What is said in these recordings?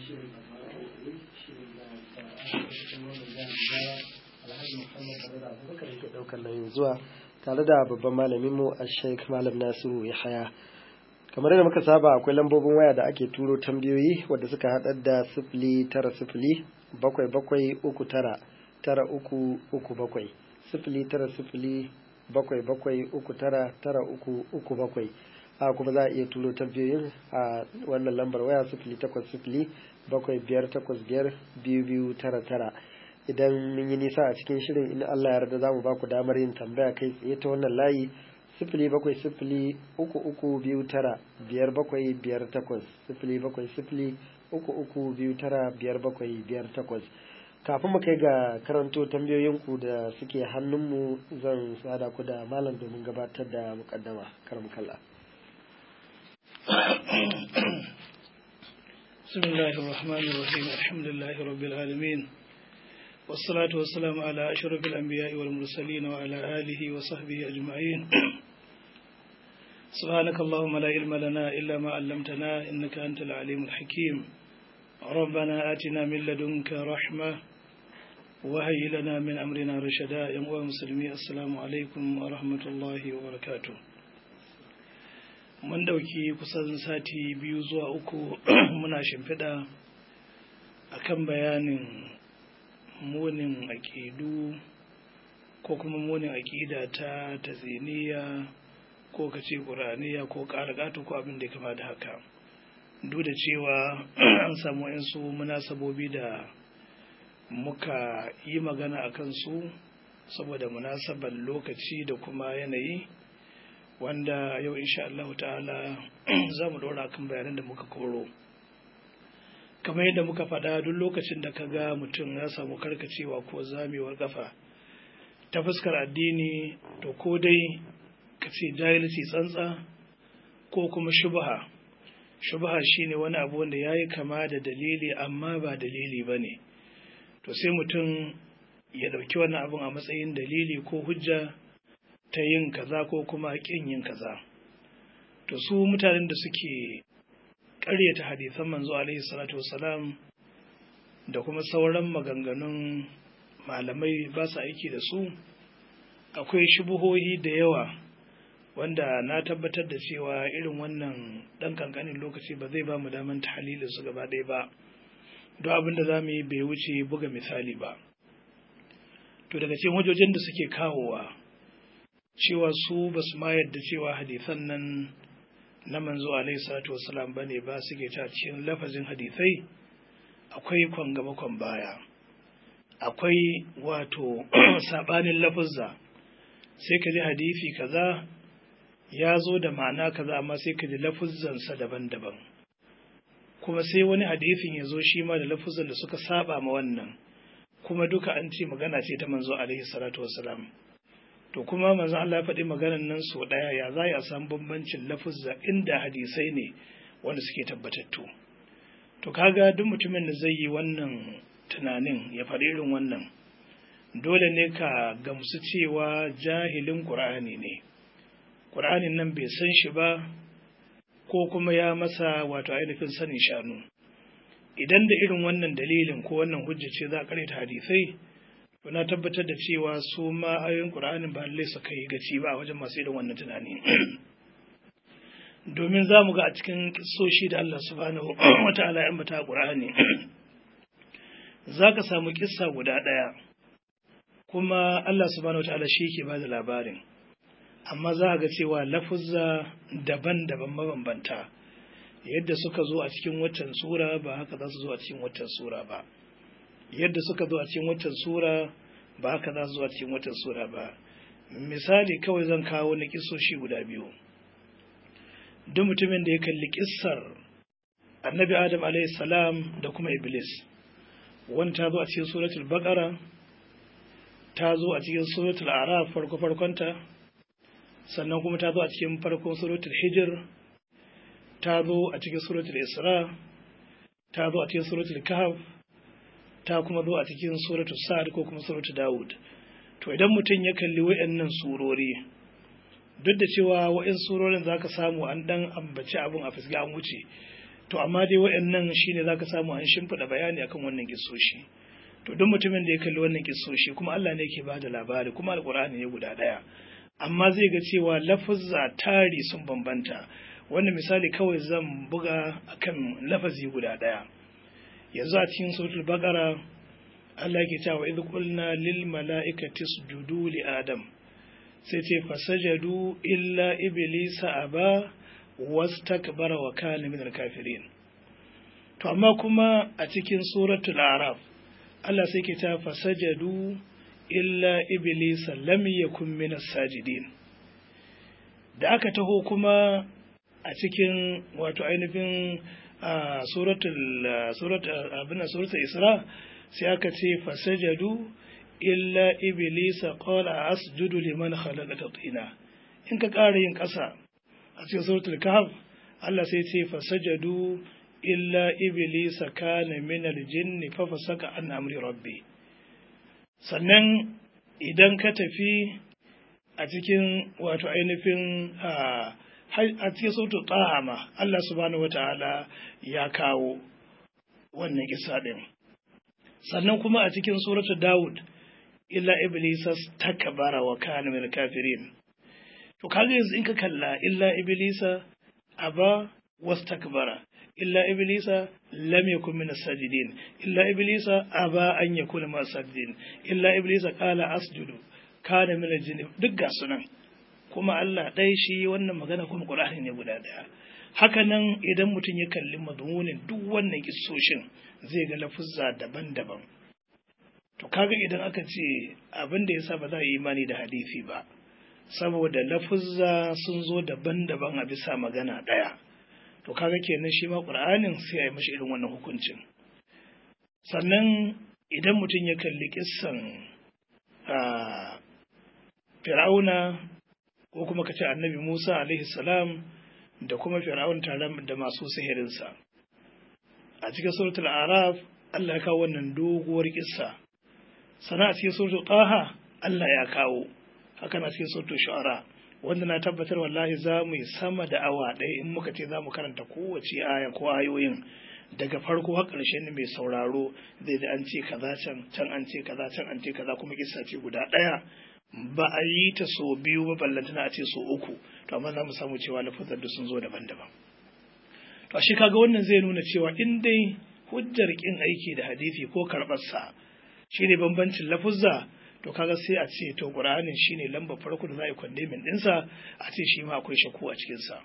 shirin a fara kokari shirin da ta cikin wannan jami'a alhaji muhammad tare da abubakar yake daukar nauyin zuwa tare da babban malamin mu a sheik malam nasiru yahaya kamar yadda muka saba akwai lambobin waya da ake turo tambayoyi wadda suka haɗar da sifili tara sifili bakwai bakwai uku tara tara uku uku bakwai sifili tara sifili bakwai bakwai uku tara tara uku uku bakwai a kuma za a iya turo tambayoyin a wannan lambar waya sifili takwas sifili bakwai biyar takwas biyar biyu biyu tara tara idan mun yi nisa a cikin shirin in Allah ya yarda za mu ba ku damar yin tambaya kai tsaye ta wannan layi sifili bakwai sifili uku uku biyu tara biyar bakwai biyar takwas sifili bakwai sifili uku uku biyu tara biyar bakwai biyar takwas kafin mu kai ga karanto tambayoyinku da suke hannunmu zan sada ku da malam domin gabatar da mukaddama karam kalla بسم الله الرحمن الرحيم الحمد لله رب العالمين والصلاة والسلام على أشرف الأنبياء والمرسلين وعلى آله وصحبه أجمعين سبحانك اللهم لا علم لنا إلا ما علمتنا إنك أنت العليم الحكيم ربنا آتنا من لدنك رحمة وهي لنا من أمرنا رشدا يا مسلمي السلام عليكم ورحمة الله وبركاته mun dauki kusan sati biyu zuwa uku muna shimfiɗa akan bayanin munin aƙidu ko kuma munin aƙida ta taziniya ko ka ce ƙuraniya ko ƙarƙatu ko abin da ya kama da haka duk da cewa an samu yansu munasabobi da muka yi magana a kansu saboda munasabar lokaci da kuma yanayi wanda yau insha Allah ta'ala za mu ɗora kan bayanan da muka koro kamar yadda muka faɗa duk lokacin da ka ga mutum ya samu karkacewa ko zamewar kafa ta fuskar addini to ko dai ka ce jahilci tsantsa ko kuma shubha shubha shine wani abu wanda ya yi kama da dalili amma ba dalili ba ne to sai mutum ya ɗauki wannan abun a matsayin dalili ko hujja ta yin kaza ko kuma ƙin yin kaza to su mutanen da suke ƙaryata hadisan manzo alaihi salatu wasalam da kuma sauran maganganun malamai ba su aiki da su akwai shubuhohi da yawa wanda na tabbatar da cewa irin wannan ɗan kankanin lokaci ba zai ba mu daman tahalilin su gaba ɗaya ba don abin da za mu yi bai wuce buga misali ba to daga cikin hujjojin da suke kawowa cewa su ba su ma yadda cewa hadisan nan na manzo alaihi salatu wasalam bane ba suke ta cikin lafazin hadisai akwai kwan gaba kwan baya akwai wato sabanin lafazza sai ka ji hadisi kaza ya zo da ma'ana kaza amma sai ka ji lafuzzansa daban-daban kuma sai wani hadisin ya zo shi ma da lafuzzan da suka saba ma wannan kuma duka an ce magana ce ta manzo alaihi salatu wasalam to kuma manzo Allah ya faɗi maganar nan so ɗaya ya za a samu bambancin lafuzza inda hadisai ne wanda suke tabbatattu to kaga duk mutumin da zai yi wannan tunanin ya faɗi irin wannan dole ne ka gamsu cewa jahilin ƙur'ani ne ƙur'anin nan bai san shi ba ko kuma ya masa wato ainihin sanin shanu idan da irin wannan dalilin ko wannan hujja ce za a karyata hadisai to na tabbatar da cewa su ma ayoyin ƙur'anin ba lallai su kai gaci ba a wajen masu irin wannan tunani domin za mu ga a cikin kisoshi da Allah subhanahu wa ta'ala ya ambata ƙur'ani za ka samu kissa guda ɗaya kuma Allah subhanahu wa ta'ala shi ke ba da labarin amma za a ga cewa lafuzza daban-daban mabambanta yadda suka zo a cikin waccan sura ba haka za su zo a cikin waccan sura ba yadda suka zo a cikin waccan sura ba haka za su zo a cikin waccan sura ba misali kawai zan kawo na kisoshi guda biyu duk mutumin da ya kalli kissar annabi adam salam da kuma iblis wani ta zo a cikin suratul baqara ta zo a cikin suratul araf farko farkonta sannan kuma ta zo a cikin farkon suratul hijir ta zo a cikin suratul isra ta zo a cikin suratul kahf ta kuma zo a cikin suratul sa'ad ko kuma suratul dawud to idan mutum ya kalli wayannan surori duk da cewa wa'in surorin zaka samu an dan ambaci abun a fisga an wuce to amma dai waɗannan shine zaka samu an shimfiɗa bayani akan wannan kissoshi to duk mutumin da ya kalli wannan kissoshi kuma Allah ne yake bada labari kuma alkur'ani ne guda ɗaya amma zai ga cewa lafuzza tari sun bambanta wannan misali kawai zan buga akan lafazi guda ɗaya yanzu a cikin suratul baqara Allah ke cewa idh qulna lil mala'ikati isjudu li adam sai ce fasajadu illa iblisa aba wastakbara wa kana minal kafirin to amma kuma a cikin suratul araf Allah sai ke ta fasajadu illa iblisa lam yakun minas sajidin da aka taho kuma a cikin wato ainihin suratul suratul abin suratul isra sai aka ce fasajadu illa iblisa qala asjudu liman khalaqata tina in ka ƙara yin ƙasa a cikin suratul kahf Allah sai ce fasajadu illa iblisa kana min aljinni fa fasaka an amri rabbi sannan idan ka tafi a cikin wato ainihin a cikin suratul taha ma Allah subhanahu wataala ya kawo wannan kisa din sannan kuma a cikin suratul daud illa iblisa takbara wa kana min kafirin to kaga yanzu in ka kalla illa iblisa aba wastakbara illa iblisa lam yakun min as-sajidin illa iblisa aba an yakuna min as-sajidin illa iblisa qala asjudu kana min al-jinn duk ga sunan kuma Allah dai shi wannan magana kuma Qur'ani ne guda daya haka nan idan mutum ya kalli madmunin duk wannan kissoshin zai ga lafuzza daban-daban to kaga idan aka ce abin da yasa ba za a yi imani da hadisi ba saboda lafuzza sun zo daban-daban a bisa magana ɗaya to kaga kenan shi ma ƙur'anin sai a yi mashi irin wannan hukuncin sannan idan mutum ya kalli kissan fir'auna ko kuma kace annabi musa alaihi salam da kuma fir'aun tare da masu sihirinsa a cikin suratul araf Allah ya kawo wannan doguwar kissa sana a cikin suratul taha Allah ya kawo haka na cikin suratul shu'ara wanda na tabbatar wallahi za mu yi sama da awa ɗaya in muka ce za mu karanta kowace aya ko ayoyin daga farko har ƙarshe ne mai sauraro zai da an ce kaza can can an ce kaza can an ce kaza kuma kissa ce guda ɗaya ba a yi ta so biyu ba ballantana a ce so uku to amma za mu samu cewa lafazar da sun zo daban-daban to a shi kaga wannan zai nuna cewa in dai hujjar kin aiki da hadisi ko karɓar sa shine bambancin lafuzza to kaga sai a ce to qur'anin shine lamba farko da za a yi kwandemin ɗinsa a ce shi ma akwai shakku a cikinsa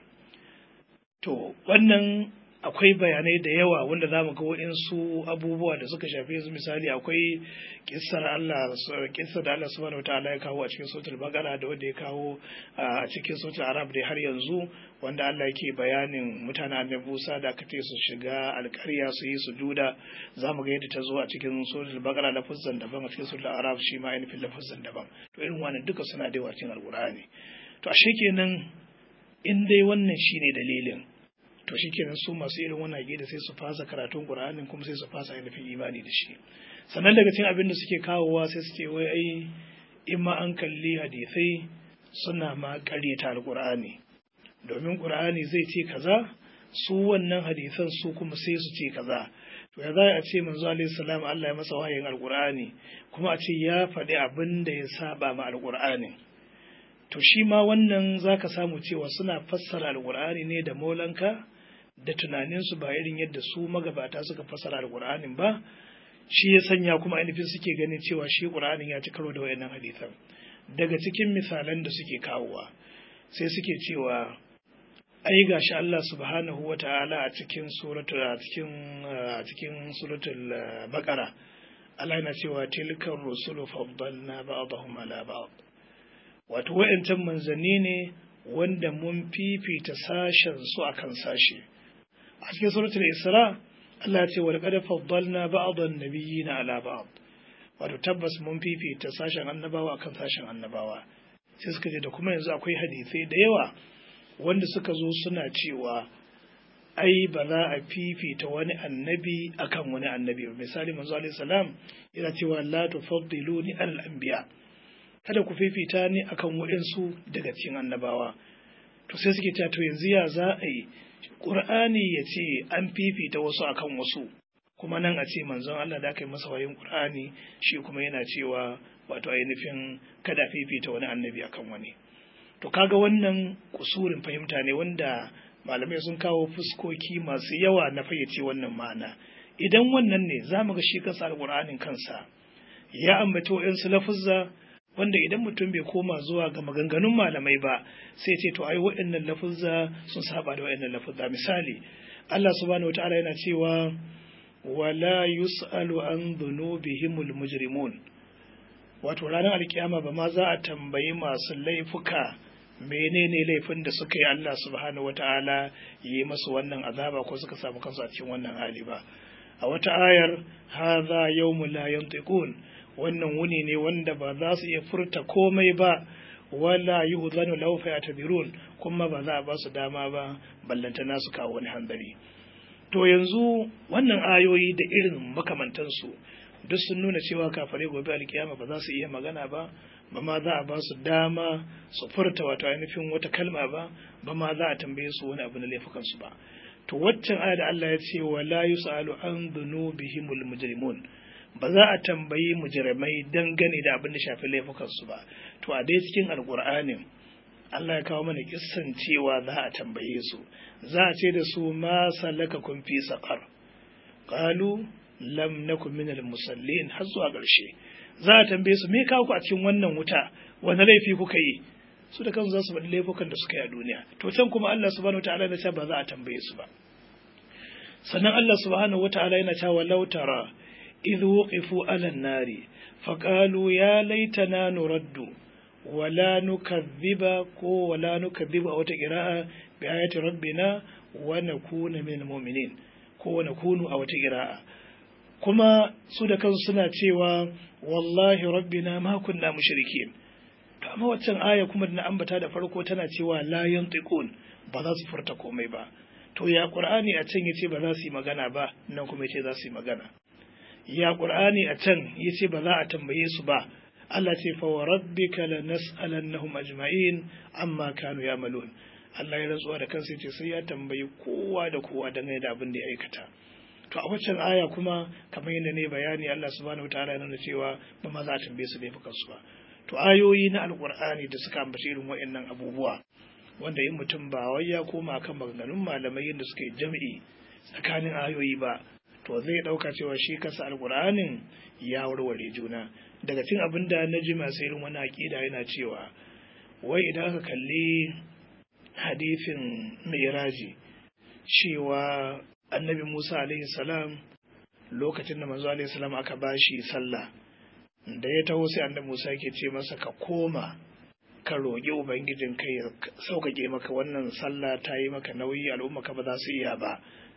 to wannan akwai bayanai da yawa wanda za mu ga waɗansu abubuwa da suka shafi su misali akwai kissar Allah kissar da Allah subhanahu wataala ya kawo a cikin suratul baqara da wanda ya kawo a cikin suratul arab da har yanzu wanda Allah yake bayanin mutanen annabi Musa da aka su shiga alƙarya su yi sujuda za mu ga yadda ta zo a cikin suratul baqara lafazan daban a cikin suratul arab shi ma ainihin lafazan daban to irin wannan duka suna da yawa cikin alqur'ani to ashe kenan in dai wannan shine dalilin to shi kenan su masu irin wannan da sai su fasa karatun Qur'anin kuma sai su fasa ainihin imani da shi sannan daga cikin abin da suke kawowa sai su ce wai ai in ma an kalli hadisai suna ma ƙaryata alƙur'ani domin ƙur'ani zai ce kaza su wannan hadisan su kuma sai su ce kaza to ya za a ce manzo alaihi salam Allah ya masa wahayin alƙur'ani kuma a ce ya faɗi abin da ya saba ma alƙur'ani to shi ma wannan zaka samu cewa suna fassara alƙur'ani ne da maulanka da tunaninsu ba irin yadda su magabata suka fasara alƙur'anin ba shi ya sanya kuma ainihin suke ganin cewa shi ƙur'anin ya ci karo da wayannan hadisan daga cikin misalan da suke kawowa sai suke cewa ai gashi Allah subhanahu wa ta'ala a cikin suratul a cikin a cikin suratul baqara Allah yana cewa tilkar rusulu faddalna ba'dahum ala ba'd wato wayancan manzanni ne wanda mun fifita sashen su akan sashe a cikin suratul isra Allah ya ce wa laqad faddalna ba'dhan nabiyina ala ba'd wato tabbas mun fifita sashen annabawa akan sashen annabawa sai suka ce da kuma yanzu akwai hadisai da yawa wanda suka zo suna cewa ai ba za a fifita wani annabi akan wani annabi ba misali manzo alaihi salam yana cewa la tufaddiluni alal anbiya kada ku fifita ni akan waɗansu daga cikin annabawa to sai suke cewa to yanzu ya za a yi ƙur'ani ya ce an fifita wasu akan wasu kuma nan a ce manzon Allah da aka yi masa wayin ƙur'ani shi kuma yana cewa wato ainihin kada fifita wani annabi akan wani to kaga wannan kusurin fahimta ne wanda malamai sun kawo fuskoki masu yawa na fayyace wannan ma'ana idan wannan ne za mu ga shi kansa alƙur'anin kansa ya ambaci wa'yansu lafuzza wanda idan mutum bai koma zuwa ga maganganun malamai ba sai ce to ai waɗannan lafuzza sun saba da waɗannan lafuzza misali Allah subhanahu wataala yana cewa wala yus'alu an dhunubihimul mujrimun wato ranar alkiyama ba ma za a tambayi masu laifuka menene laifin da suka yi Allah subhanahu wataala yi masu wannan azaba ko suka samu kansu a cikin wannan hali ba a wata ayar hadha yawmul la yantiqun wannan wuni ne wanda ba za su iya furta komai ba wala yi huzanu laufa ya tabirun kuma ba za a ba su dama ba ballantana su kawo wani hanzari to yanzu wannan ayoyi da irin makamantansu duk sun nuna cewa kafare gobe alkiyama ba za su iya magana ba ba ma za a ba su dama su furta wato ainihin wata kalma ba ba ma za a tambaye su wani abu na laifukansu ba to waccan aya da Allah ya ce wala yusalu an dhunubihimul mujrimun ba za a tambayi mujrimai dangane da abin da shafi laifukansu ba to a dai cikin alkur'anin Allah ya kawo mana kissan cewa za a tambaye su za a ce da su ma salaka kun fi saqar qalu lam nakum minal musallin har zuwa ƙarshe za a tambaye su me kawo ku a cikin wannan wuta wani laifi kuka yi su da kansu za su faɗi laifukan da suka yi a duniya to can kuma Allah subhanahu wataala ya ce ba za a tambaye su ba sannan Allah subhanahu wataala yana cewa law tara إذ وقفوا على النار فقالوا يا ليتنا نرد ولا نكذب ولا نكذب أو تقراء بآية ربنا ونكون من المؤمنين ko nakunu a wata ƙira'a kuma su da kansu suna cewa wallahi rabbina ma kunna mushrikin to amma waccan aya kuma da na ambata da farko tana cewa la yantiqun ba za su furta komai ba to ya qur'ani a can yace ba za su yi magana ba nan kuma yace za su yi magana ya ƙur'ani a can ya ce ba za a tambaye su ba Allah ce fa wa rabbika lanas'alannahum ajma'in amma kanu ya'malun Allah ya rantsuwa da kansa ce sai ya tambayi kowa da kowa dangane da abin da ya aikata to a waccan aya kuma kamar yadda ne bayani Allah subhanahu wataala ya nuna cewa ba ma za a tambaye su laifukan su ba to ayoyi na alƙur'ani da suka ambaci irin waɗannan abubuwa wanda in mutum ba wai ya koma kan maganganun malamai yadda suka yi jami'i tsakanin ayoyi ba to zai ɗauka cewa shi kasa alƙur'anin ya warware juna daga cin abin da na ji masu irin wani aƙida yana cewa wai idan aka kalli hadifin mai cewa annabi musa alaihi salam lokacin da manzo alaihi salam aka bashi sallah da ya taho sai annabi musa yake ce masa ka koma ka roƙi ubangijin kai ya sauƙaƙe maka wannan sallah ta yi maka nauyi al'umma ka ba za su iya ba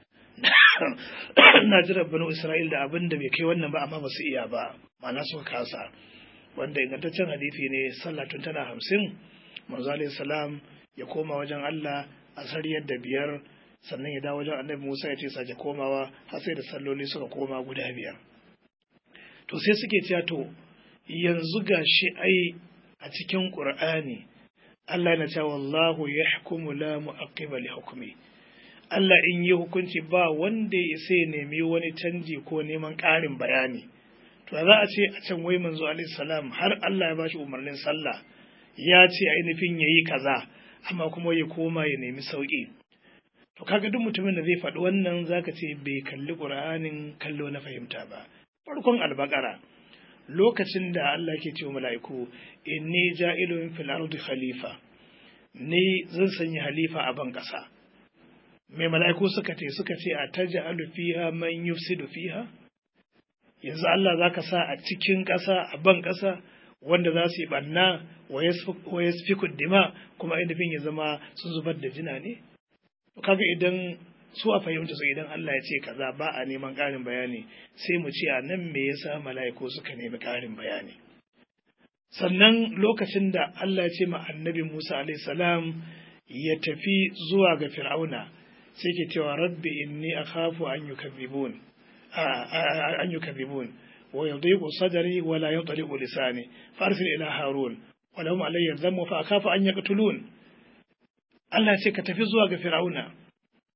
na jira banu Isra'il da abin da bai kai wannan ba amma ba su iya ba ma'ana suka kasa wanda ingantaccen hadisi ne sallah tun tana hamsin manzo alayhi salam ya koma wajen Allah a sariyar da biyar sannan ya dawo wajen annabi Musa ya ce sake komawa har sai da salloli suka koma guda biyar to sai suke cewa to yanzu gashi ai a cikin Qur'ani Allah yana cewa wallahu yahkumu la mu'aqqiba li hukmi Allah in yi hukunci ba wanda ya sai nemi wani canji ko neman ƙarin bayani. To za a ce a can wai manzo alaihi salam har Allah ya ba shi umarnin sallah ya ce ainihin ya yi kaza amma kuma ya koma ya nemi sauƙi. To kaga duk mutumin da zai faɗi wannan zaka ce bai kalli Qur'anin kallo na fahimta ba. Farkon albakara lokacin da Allah ke cewa mala'iku inni ja'ilun fil ardi khalifa ni zan sanya halifa a ban ƙasa. mai mala'iku suka ce suka ce a taja fiha man yufsidu fiha yanzu Allah za ka sa a cikin ƙasa a ban ƙasa wanda za su yi ɓanna wa yasfiku dima kuma ainihin ya zama sun zubar da jina ne kaga idan su a fahimta su idan Allah ya ce kaza ba a neman ƙarin bayani sai mu ce a nan me yasa mala'iku suka nemi ƙarin bayani sannan lokacin da Allah ya ce ma annabi Musa alaihi salam ya tafi zuwa ga Fir'auna sai ke cewa rabbi inni akhafu an yukadhibun an yukadhibun wa yadhiqu sadri wa la yantaliqu lisani farsil ila harun wa lahum alayya dhammu fa akhafu an yaqtulun Allah ce ka tafi zuwa ga fir'auna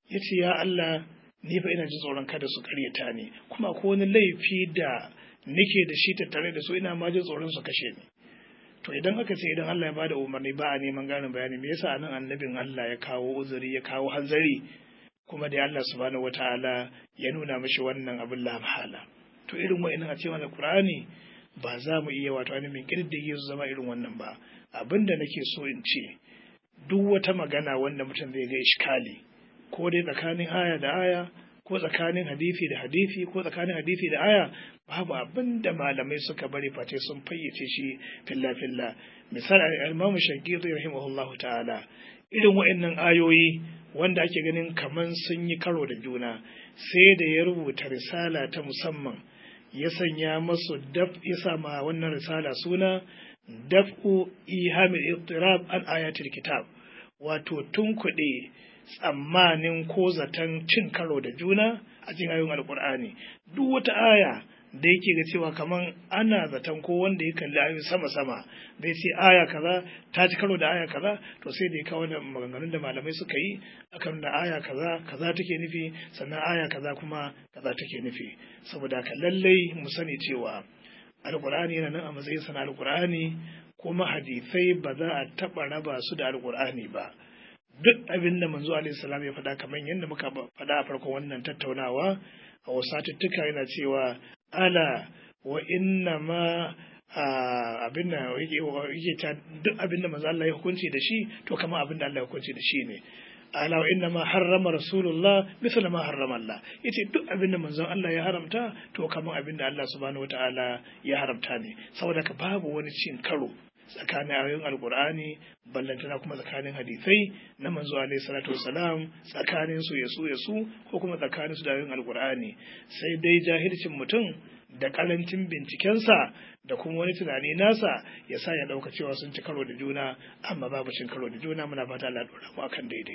ya ce ya Allah ni fa ina jin tsoron kada su karyata ni kuma ko wani laifi da nake da shi tattare da su ina ma jin tsoron su kashe ni to idan aka ce idan Allah ya bada umarni ba a neman ganin bayani me yasa anan annabin Allah ya kawo uzuri ya kawo hanzari kuma da Allah subhanahu wataala ya nuna mishi wannan abin la mahala to irin wa'annan a cewa Qur'ani ba za mu iya wato ainihin kirdige su zama irin wannan ba abin da nake so in ce duk wata magana wanda mutum zai ga iskali ko dai tsakanin aya da aya ko tsakanin hadisi da hadisi ko tsakanin hadisi da aya babu abin da malamai suka bari face sun fayyace shi filla filla misali al-Imam Shankiti rahimahullahu ta'ala irin wa'annan ayoyi wanda ake ganin kaman sun yi karo da juna sai da ya rubuta risala ta musamman ya sanya masu daf ya sama wannan risala suna daf'u ihamil ittirab an ayatul kitab wato tunkuɗe tsammanin ko zaton cin karo da juna a cikin ayoyin alkur'ani duk wata aya da yake ga cewa kaman ana zaton ko wanda ya kalli ayoyi sama sama zai ce aya kaza ta ci karo da aya kaza to sai da ya kawo da maganganun da malamai suka yi akan da aya kaza kaza take nufi sannan aya kaza kuma kaza take nufi saboda haka lallai mu sani cewa alkur'ani yana nan a matsayin sana alkur'ani kuma hadisai ba za a taɓa raba su da alkur'ani ba duk abin da manzo alaihi salam ya faɗa kamar yadda muka faɗa a farkon wannan tattaunawa a wasu satuttuka yana cewa ala wa inna ma abin da yake ta duk abin da manzo Allah ya hukunci da shi to kamar abin da Allah ya hukunci da shi ne ala wa inna ma harrama rasulullah misal ma harrama Allah yace duk abin da manzon Allah ya haramta to kamar abin da Allah subhanahu wataala ya haramta ne saboda ka babu wani cin karo tsakanin ayoyin alkur'ani ballantana kuma tsakanin hadisai na manzo alaihi salatu wasalam tsakanin su yasu yasu ko kuma tsakanin su da ayoyin alkur'ani sai dai jahilcin mutum da karancin bincikensa da kuma wani tunani nasa ya sa ya dauka cewa sun ci karo da juna amma babu cin karo da juna muna fata Allah dora mu akan daidai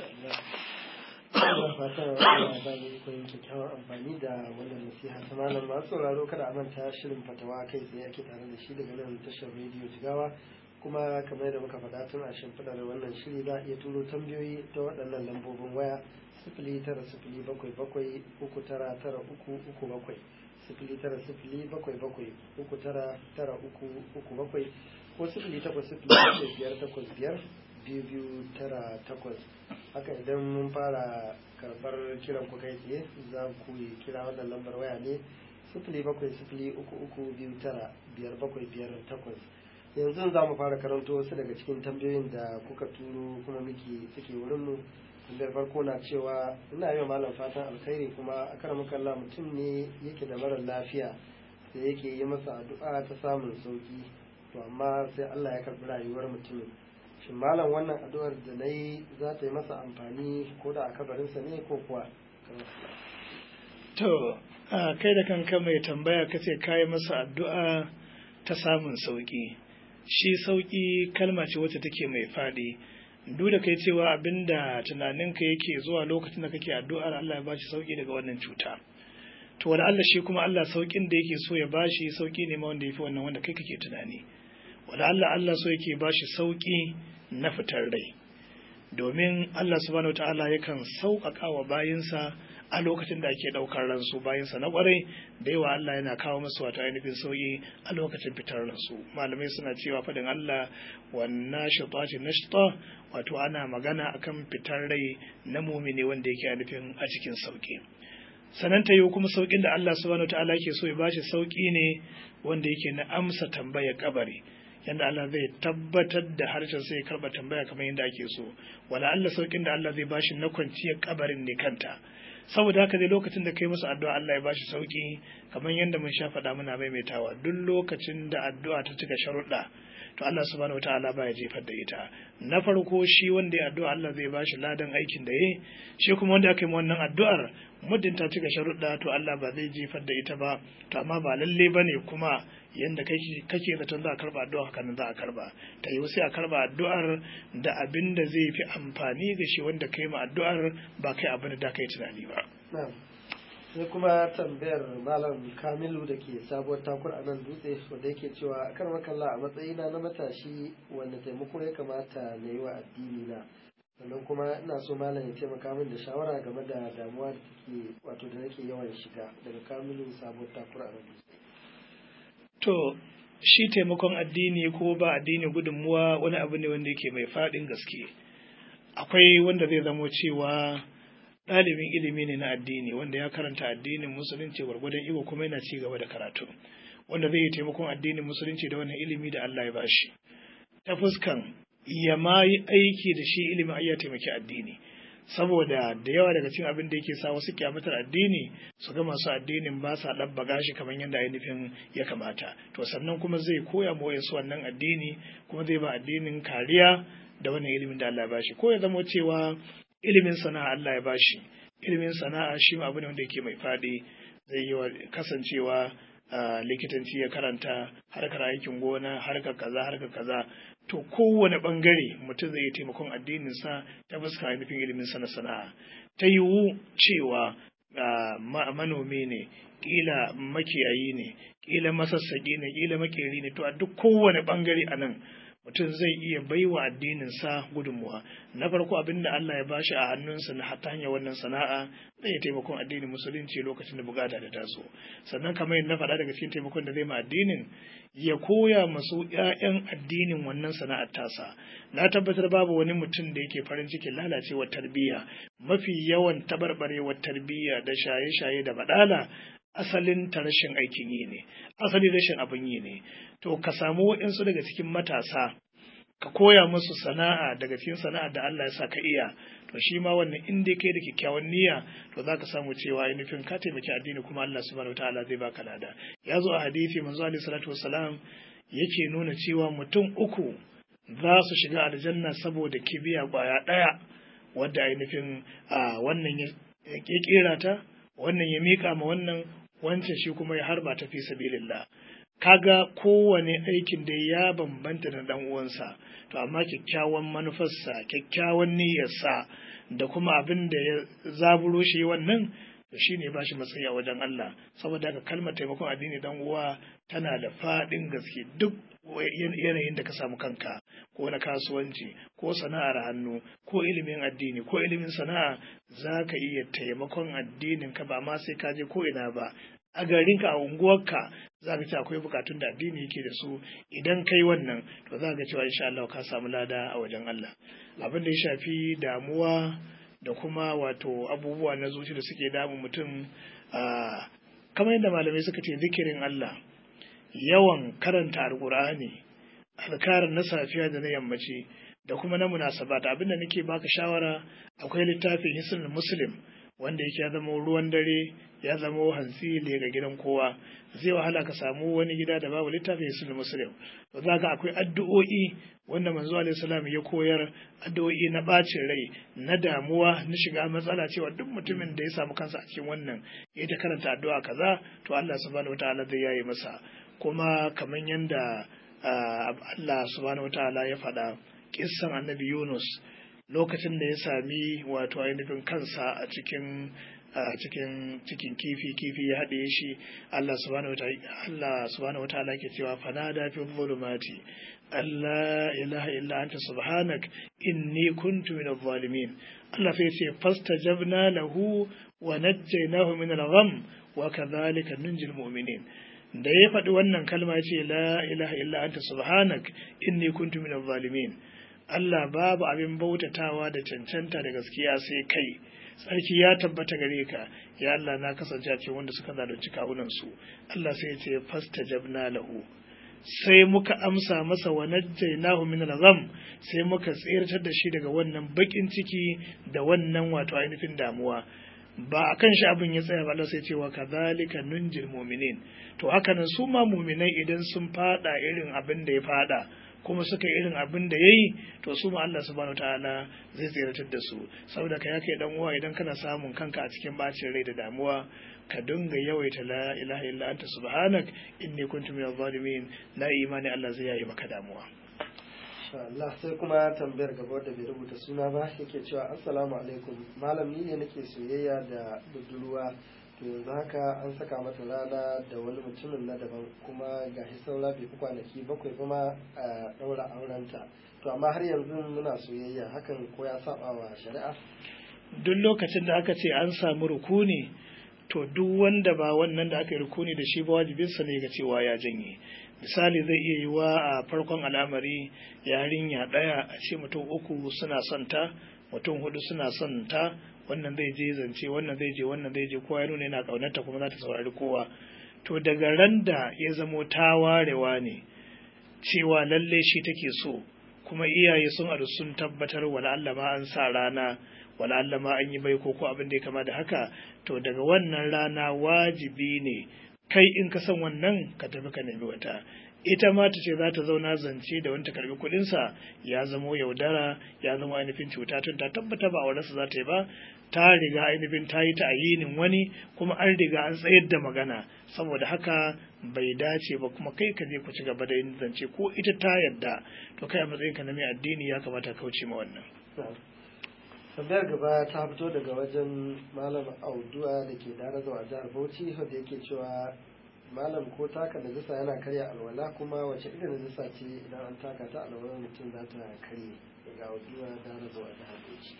ina fatan Allah ba mu ikon kyakkyawar amfani da wannan nasiha ta malam masu sauraro kada a manta shirin fatawa kai tsaye ake tare da shi daga nan tashar rediyo jigawa kuma kamar yadda muka faɗa tun a shimfiɗar wannan shiri za a iya turo tambayoyi ta waɗannan lambobin waya sifili tara sifili bakwai bakwai uku tara tara uku uku bakwai sifili tara sifili bakwai bakwai uku tara tara uku uku bakwai ko sifili takwas sifili bakwai biyar takwas biyar biyu biyu tara takwas haka idan mun fara karɓar kiran ku kai tsaye za ku yi kira wannan lambar waya ne sifili bakwai sifili uku uku biyu tara biyar bakwai biyar takwas yanzu za mu fara karanto wasu daga cikin tambayoyin da kuka turo kuma muke suke wurin mu tambayar farko na cewa ina yi wa malam fatan alkhairi kuma a karan kalla mutum ne yake da mara lafiya da yake yi masa addu'a ta samun sauki to amma sai Allah ya karɓi rayuwar mutumin shin malam wannan addu'ar da na yi za ta yi masa amfani ko da a kabarinsa ne ko kuwa to kai da kanka mai tambaya kace kayi masa addu'a ta samun sauki shi sauki kalma ce wacce take mai faɗi duk da kai cewa abinda tunaninka yake zuwa lokacin da kake addu'ar Allah ya bashi sauki daga wannan cuta to wani Allah shi kuma Allah saukin da yake so ya bashi sauki ne ma wanda yafi wannan wanda kai kake tunani wani Allah Allah so yake bashi sauki na fitar rai domin Allah subhanahu wataala yakan sauƙaƙa wa bayinsa a lokacin da ake ɗaukar ransu bayansa na ƙwarai da yawa Allah yana kawo masu wato ainihin sauyi a lokacin fitar ransu malamai suna cewa faɗin Allah wannan shitati nashta wato ana magana akan fitar rai na mumini wanda yake ainihin a cikin sauki sanan ta yi kuma saukin da Allah subhanahu wataala ke so ya bashi sauki ne wanda yake na amsa tambayar kabari yanda Allah zai tabbatar da harshen sai ya karba tambaya kamar yadda ake so wala Allah saukin da Allah zai bashi na kwanciyar kabarin ne kanta saboda haka dai lokacin da kai masa addu'a Allah ya bashi sauki kamar yadda mun sha faɗa muna maimaitawa duk lokacin da addu'a ta cika sharuɗa to Allah subhanahu wataala baya jefar da ita na farko shi wanda ya addu'a Allah zai bashi ladan aikin da yayi shi kuma wanda aka yi wannan addu'ar muddin ta cika sharuɗa to Allah ba zai jefar da ita ba to amma ba lalle bane kuma yanda kake kake zaton za a karba addu'a haka nan za a karba ta yi sai a karba addu'ar da abin da zai fi amfani ga shi wanda kai ma addu'ar ba kai abin da kai tunani ba sai kuma tambayar malam kamilu da ke sabuwar takur a nan dutse wanda yake cewa kan makalla a matsayina na matashi wanda taimako ya kamata na yi wa addini na sannan kuma ina so malam ya taimaka min da shawara game da damuwa da take wato da nake yawan shiga daga kamilu sabuwar takura a to shi taimakon addini ko ba addini gudunmuwa wani abu ne wanda yake mai faɗin gaske akwai wanda zai zamo cewa ɗalibin ilimi ne na addini wanda ya karanta addinin musulunci gwargwadon iko kuma yana ci gaba da karatu wanda zai yi taimakon addinin musulunci da wannan ilimi da Allah ya bashi ta fuskan ya ma yi aiki da shi ilimin ai ya taimaki addini saboda da yawa daga cikin abin da yake sa wasu kyamatar addini su ga masu addinin ba sa ɗabbaga shi kamar yadda ainihin ya kamata to sannan kuma zai koya ma wayansu wannan addini kuma zai ba addinin kariya da wannan ilimin da Allah ya bashi ko ya zama cewa ilimin sana'a Allah ya bashi ilimin sana'a shi ma abu ne wanda yake mai faɗi zai yi kasancewa likitanci ya karanta harkar aikin gona harkar kaza harkar kaza to kowane bangare mutum zai yi taimakon addininsa ta fuska ainihin ilimin sa na sana'a ta yiwu cewa manomi ne kila makiyayi ne kila masassaki ne kila makeri ne to a duk kowane bangare a nan mutum zai iya baiwa addininsa gudunmuwa na farko abin da Allah ya bashi a hannunsa na ta hanyar wannan sana'a zai yi taimakon addinin musulunci lokacin da bukata da taso sannan kamar yadda na faɗa daga cikin taimakon da zai ma addinin ya koya masu ƴaƴan addinin wannan sana'ar tasa na tabbatar babu wani mutum da yake farin cikin lalacewar tarbiyya mafi yawan tabarbarewar tarbiyya da shaye-shaye da baɗala asalin ta rashin aikin yi ne asalin rashin abin yi ne to ka samu waɗansu daga cikin matasa ka koya musu sana'a daga cikin sana'a da Allah ya sa ka iya to shi ma wannan in dai kai da kyakkyawan niyya to zaka samu cewa ainihin ka taimaki addini kuma Allah subhanahu wataala zai baka lada ya zo a hadisi manzo alaihi salatu wassalam yake nuna cewa mutum uku za su shiga aljanna saboda kibiya kwaya ɗaya wadda ainihin wannan ya kera ta wannan ya mika ma wannan wancan shi kuma ya harba ta fi sabilillah kaga kowane aikin da ya bambanta da dan uwansa to amma kyakkyawan manufarsa kyakkyawan niyyarsa da kuma abin da ya zaburo shi wannan to shine ba shi matsayi a wajen Allah saboda haka kalmar taimakon addini dan uwa tana da faɗin gaske duk yanayin da ka samu kanka ko na kasuwanci ko sana'ar hannu ko ilimin addini ko ilimin sana'a za ka iya taimakon addinin ka ba ma sai ka je ko ina ba a garinka a unguwarka za ka ce akwai bukatun da addini yake da su idan kai wannan to za ka cewa insha Allah ka samu lada a wajen Allah abin da ya shafi damuwa da kuma wato abubuwa na zuci da suke damun mutum kamar yadda malamai suka ce zikirin Allah yawan karanta alkur'ani alkarin na safiya da na yammaci da kuma na munasabat abinda nake baka shawara akwai littafin hisnul muslim wanda yake ya zama ruwan dare ya zama hantsi ne ga gidan kowa zai wahala ka samu wani gida da babu littafin hisnul muslim to za ka akwai addu'o'i wanda manzo alaihi salam ya koyar addu'o'i na bacin rai na damuwa na shiga matsala cewa duk mutumin da ya samu kansa a cikin wannan ya ta karanta addu'a kaza to Allah subhanahu wataala zai yaye masa kuma kamar yadda Allah subhanahu wataala ya faɗa kissan annabi Yunus lokacin da ya sami wato ainihin kansa a cikin a cikin cikin kifi kifi ya haɗe shi Allah subhanahu wataala Allah subhanahu wataala ke cewa fanada fi dhulumati Allah ilaha illa anta subhanak inni kuntu min adh-dhalimin Allah sai ce fastajabna lahu wa najjaynahu min al-gham wa kadhalika nunjil mu'minin da ya faɗi wannan kalma ya ce la ilaha illa anta subhanak inni kuntu min adh-dhalimin Allah babu abin bautatawa da cancanta da gaskiya sai kai sarki ya tabbata gare ka ya Allah na kasance a cikin wanda suka zalunci kawunan su Allah sai ya ce fastajabna lahu sai muka amsa masa wa najjaynahu min al-gham sai muka tsirtar da shi daga wannan bakin ciki da wannan wato ainihin damuwa ba a kan shi abin ya tsaya ba Allah sai cewa kadhalika nunjil mu'minin to haka nan su ma mu'minai idan sun fada irin abin da ya fada kuma suka irin abin da yayi to su ma Allah subhanahu wataala zai tsiratar da su saboda ka ya kai dan uwa idan kana samun kanka a cikin bacin rai da damuwa ka dinga yawaita la ilaha illa anta subhanak inni kuntu minaz zalimin na imani Allah zai yayi maka damuwa Allah sai kuma tambayar gaba da bai rubuta suna ba yake cewa assalamu alaikum malam ni ne nake soyayya da budurwa to yanzu haka an saka mata rana da wani mutumin na daban kuma ga shi saura bai fi kwanaki bakwai kuma a ɗaura aurenta to amma har yanzu muna soyayya hakan ko ya saba wa shari'a duk lokacin da aka ce an samu rukuni to duk wanda ba wannan da aka yi rukuni da shi ba wajibinsa ne ga cewa ya janye misali zai iya yiwa a farkon al'amari yarinya ɗaya a ce mutum uku suna son ta mutum hudu suna son ta wannan zai je zance wannan zai je wannan zai je kowa ya nuna yana ƙaunarta kuma za ta saurari kowa to daga ran da ya zamo ta warewa ne cewa lalle shi take so kuma iyaye sun adu sun tabbatar wala Allah ma an sa rana wala Allah ma an yi bai ko abin da ya kama da haka to daga wannan rana wajibi ne kai in ka san wannan ka tafi ka nemi wata ita ma ta ce za ta zauna zance da wanta karbi kuɗinsa ya zamo yaudara ya zama ainihin cuta tun ta tabbata ba aurensa za ta yi ba ta riga ainihin ta yi ta ayinin wani kuma an riga an tsayar da magana saboda haka bai dace ba kuma kai ka je ku ci gaba da yin zance ko ita ta yarda to kai a matsayin ka na mai addini ya kamata kauce ma wannan tambayar gaba ta fito daga wajen malam auduwa da ke dara zuwa jihar bauchi wanda yake cewa malam ko taka najisa yana karya alwala kuma wace irin najisa ce idan an taka ta alwala mutum za ta karye daga auduwa dara zuwa jihar bauchi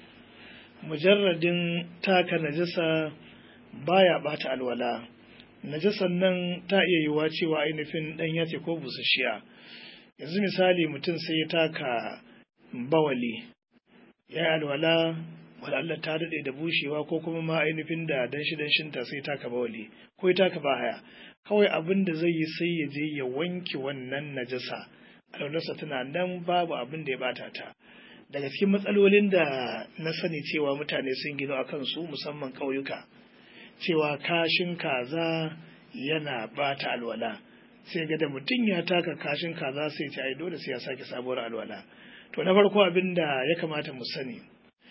mujarradin taka najisa baya bata alwala najisan nan ta iya yiwuwa cewa ainihin ɗanya ce ko busasshiya yanzu misali mutum sai ya taka bawali ya yi alwala Allah ta daɗe da bushewa ko kuma ma ainihin da danshi danshinta sai taka bawali ko ya taka bahaya kawai abin da zai yi sai ya je ya wanke wannan najasa alwalarsa tana nan babu abin da ya bata ta daga cikin matsalolin da na sani cewa mutane sun gino a kansu musamman ƙauyuka cewa kashin kaza yana bata alwala sai ga da mutum ya taka kashin kaza sai ce ai dole sai ya sake sabuwar alwala to na farko abin da ya kamata mu sani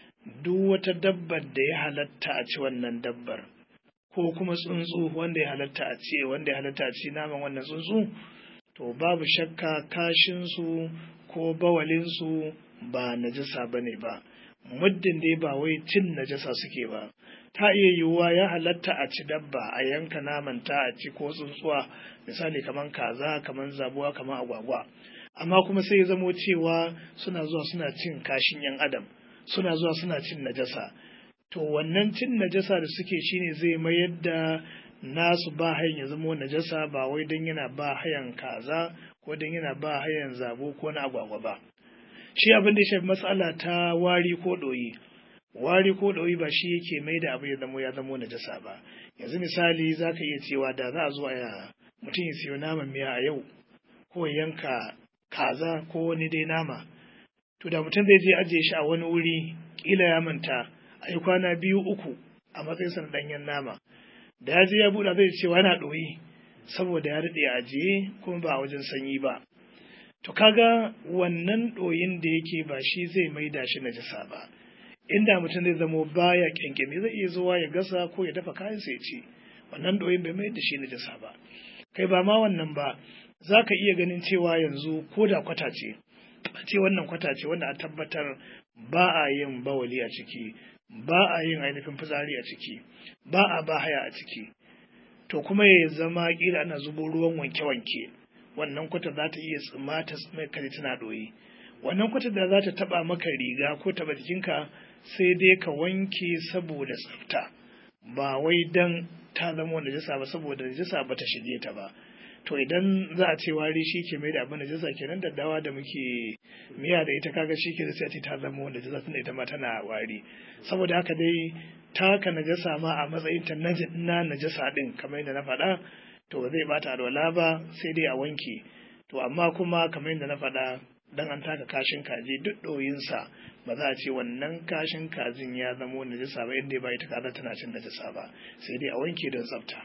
duk wata dabbar da ya halatta a ci wannan dabbar ko kuma tsuntsu wanda ya halatta a ci wanda ya halatta a ci naman wannan tsuntsu to babu shakka kashinsu ko bawalinsu ba najasa ba ne ba muddin dai ba wai cin najasa suke ba ta iya yiwuwa ya halatta a ci dabba a yanka naman ta a ci ko tsuntsuwa misali kamar kaza kamar zabuwa kamar agwagwa amma kuma sai ya zamo cewa suna zuwa suna cin kashin yan adam suna zuwa suna cin najasa to wannan cin najasa da suke shine zai mayar da nasu ba hayan ya zamo najasa ba wai don yana ba hayan kaza ko don yana ba hayan zabo ko na agwagwa ba shi abin da ya shafi matsala ta wari ko ɗoyi wari ko ɗoyi ba shi yake mai da abu ya zamo ya zamo najasa ba yanzu misali za ka iya cewa da za a zo a mutum ya siyo naman miya a yau ko yanka kaza ko wani dai nama to da mutum zai je ajiye shi a wani wuri kila ya manta a yi kwana biyu uku a matsayin sa na ɗanyen nama da ya je ya buɗa zai cewa yana ɗoyi saboda ya daɗe ajiye kuma ba a wajen sanyi ba to kaga wannan ɗoyin da yake ba shi zai maida shi najasa ba inda mutum zai zamo baya kyankyami zai iya zuwa ya gasa ko ya dafa kayan sai ci wannan ɗoyin bai mai da shi najasa ba kai ba ma wannan ba za ka iya ganin cewa yanzu ko da kwata ce a ce wannan kwata ce wanda a tabbatar ba a yin bawali a ciki ba a yin ainihin fitsari a ciki ba a ba haya a ciki to kuma ya zama kila ana zubo ruwan wanke-wanke wannan kwata za ta iya tsima ta tsima kare tana ɗoyi wannan kwata da za ta taɓa maka riga ko taɓa jikinka sai dai ka wanke saboda tsafta ba wai dan ta zama najasa ba saboda najasa ba ta shige ta ba to idan za a ce wari shi ke mai da abin najasa kenan daddawa da muke miya da ita kaga shi ke da sai ta zama najasa tunda ita ma tana wari saboda haka dai taka najasa ma a matsayin ta na najasa din kamar yadda na faɗa to ba zai bata alwala ba sai dai a wanke to amma kuma kamar yadda na faɗa dan an taka kashin kaji duk ɗoyinsa ba za a ce wannan kashin kajin ya zamo najasa ba inda ba ita kaza tana cin najasa ba sai dai a wanke don tsafta.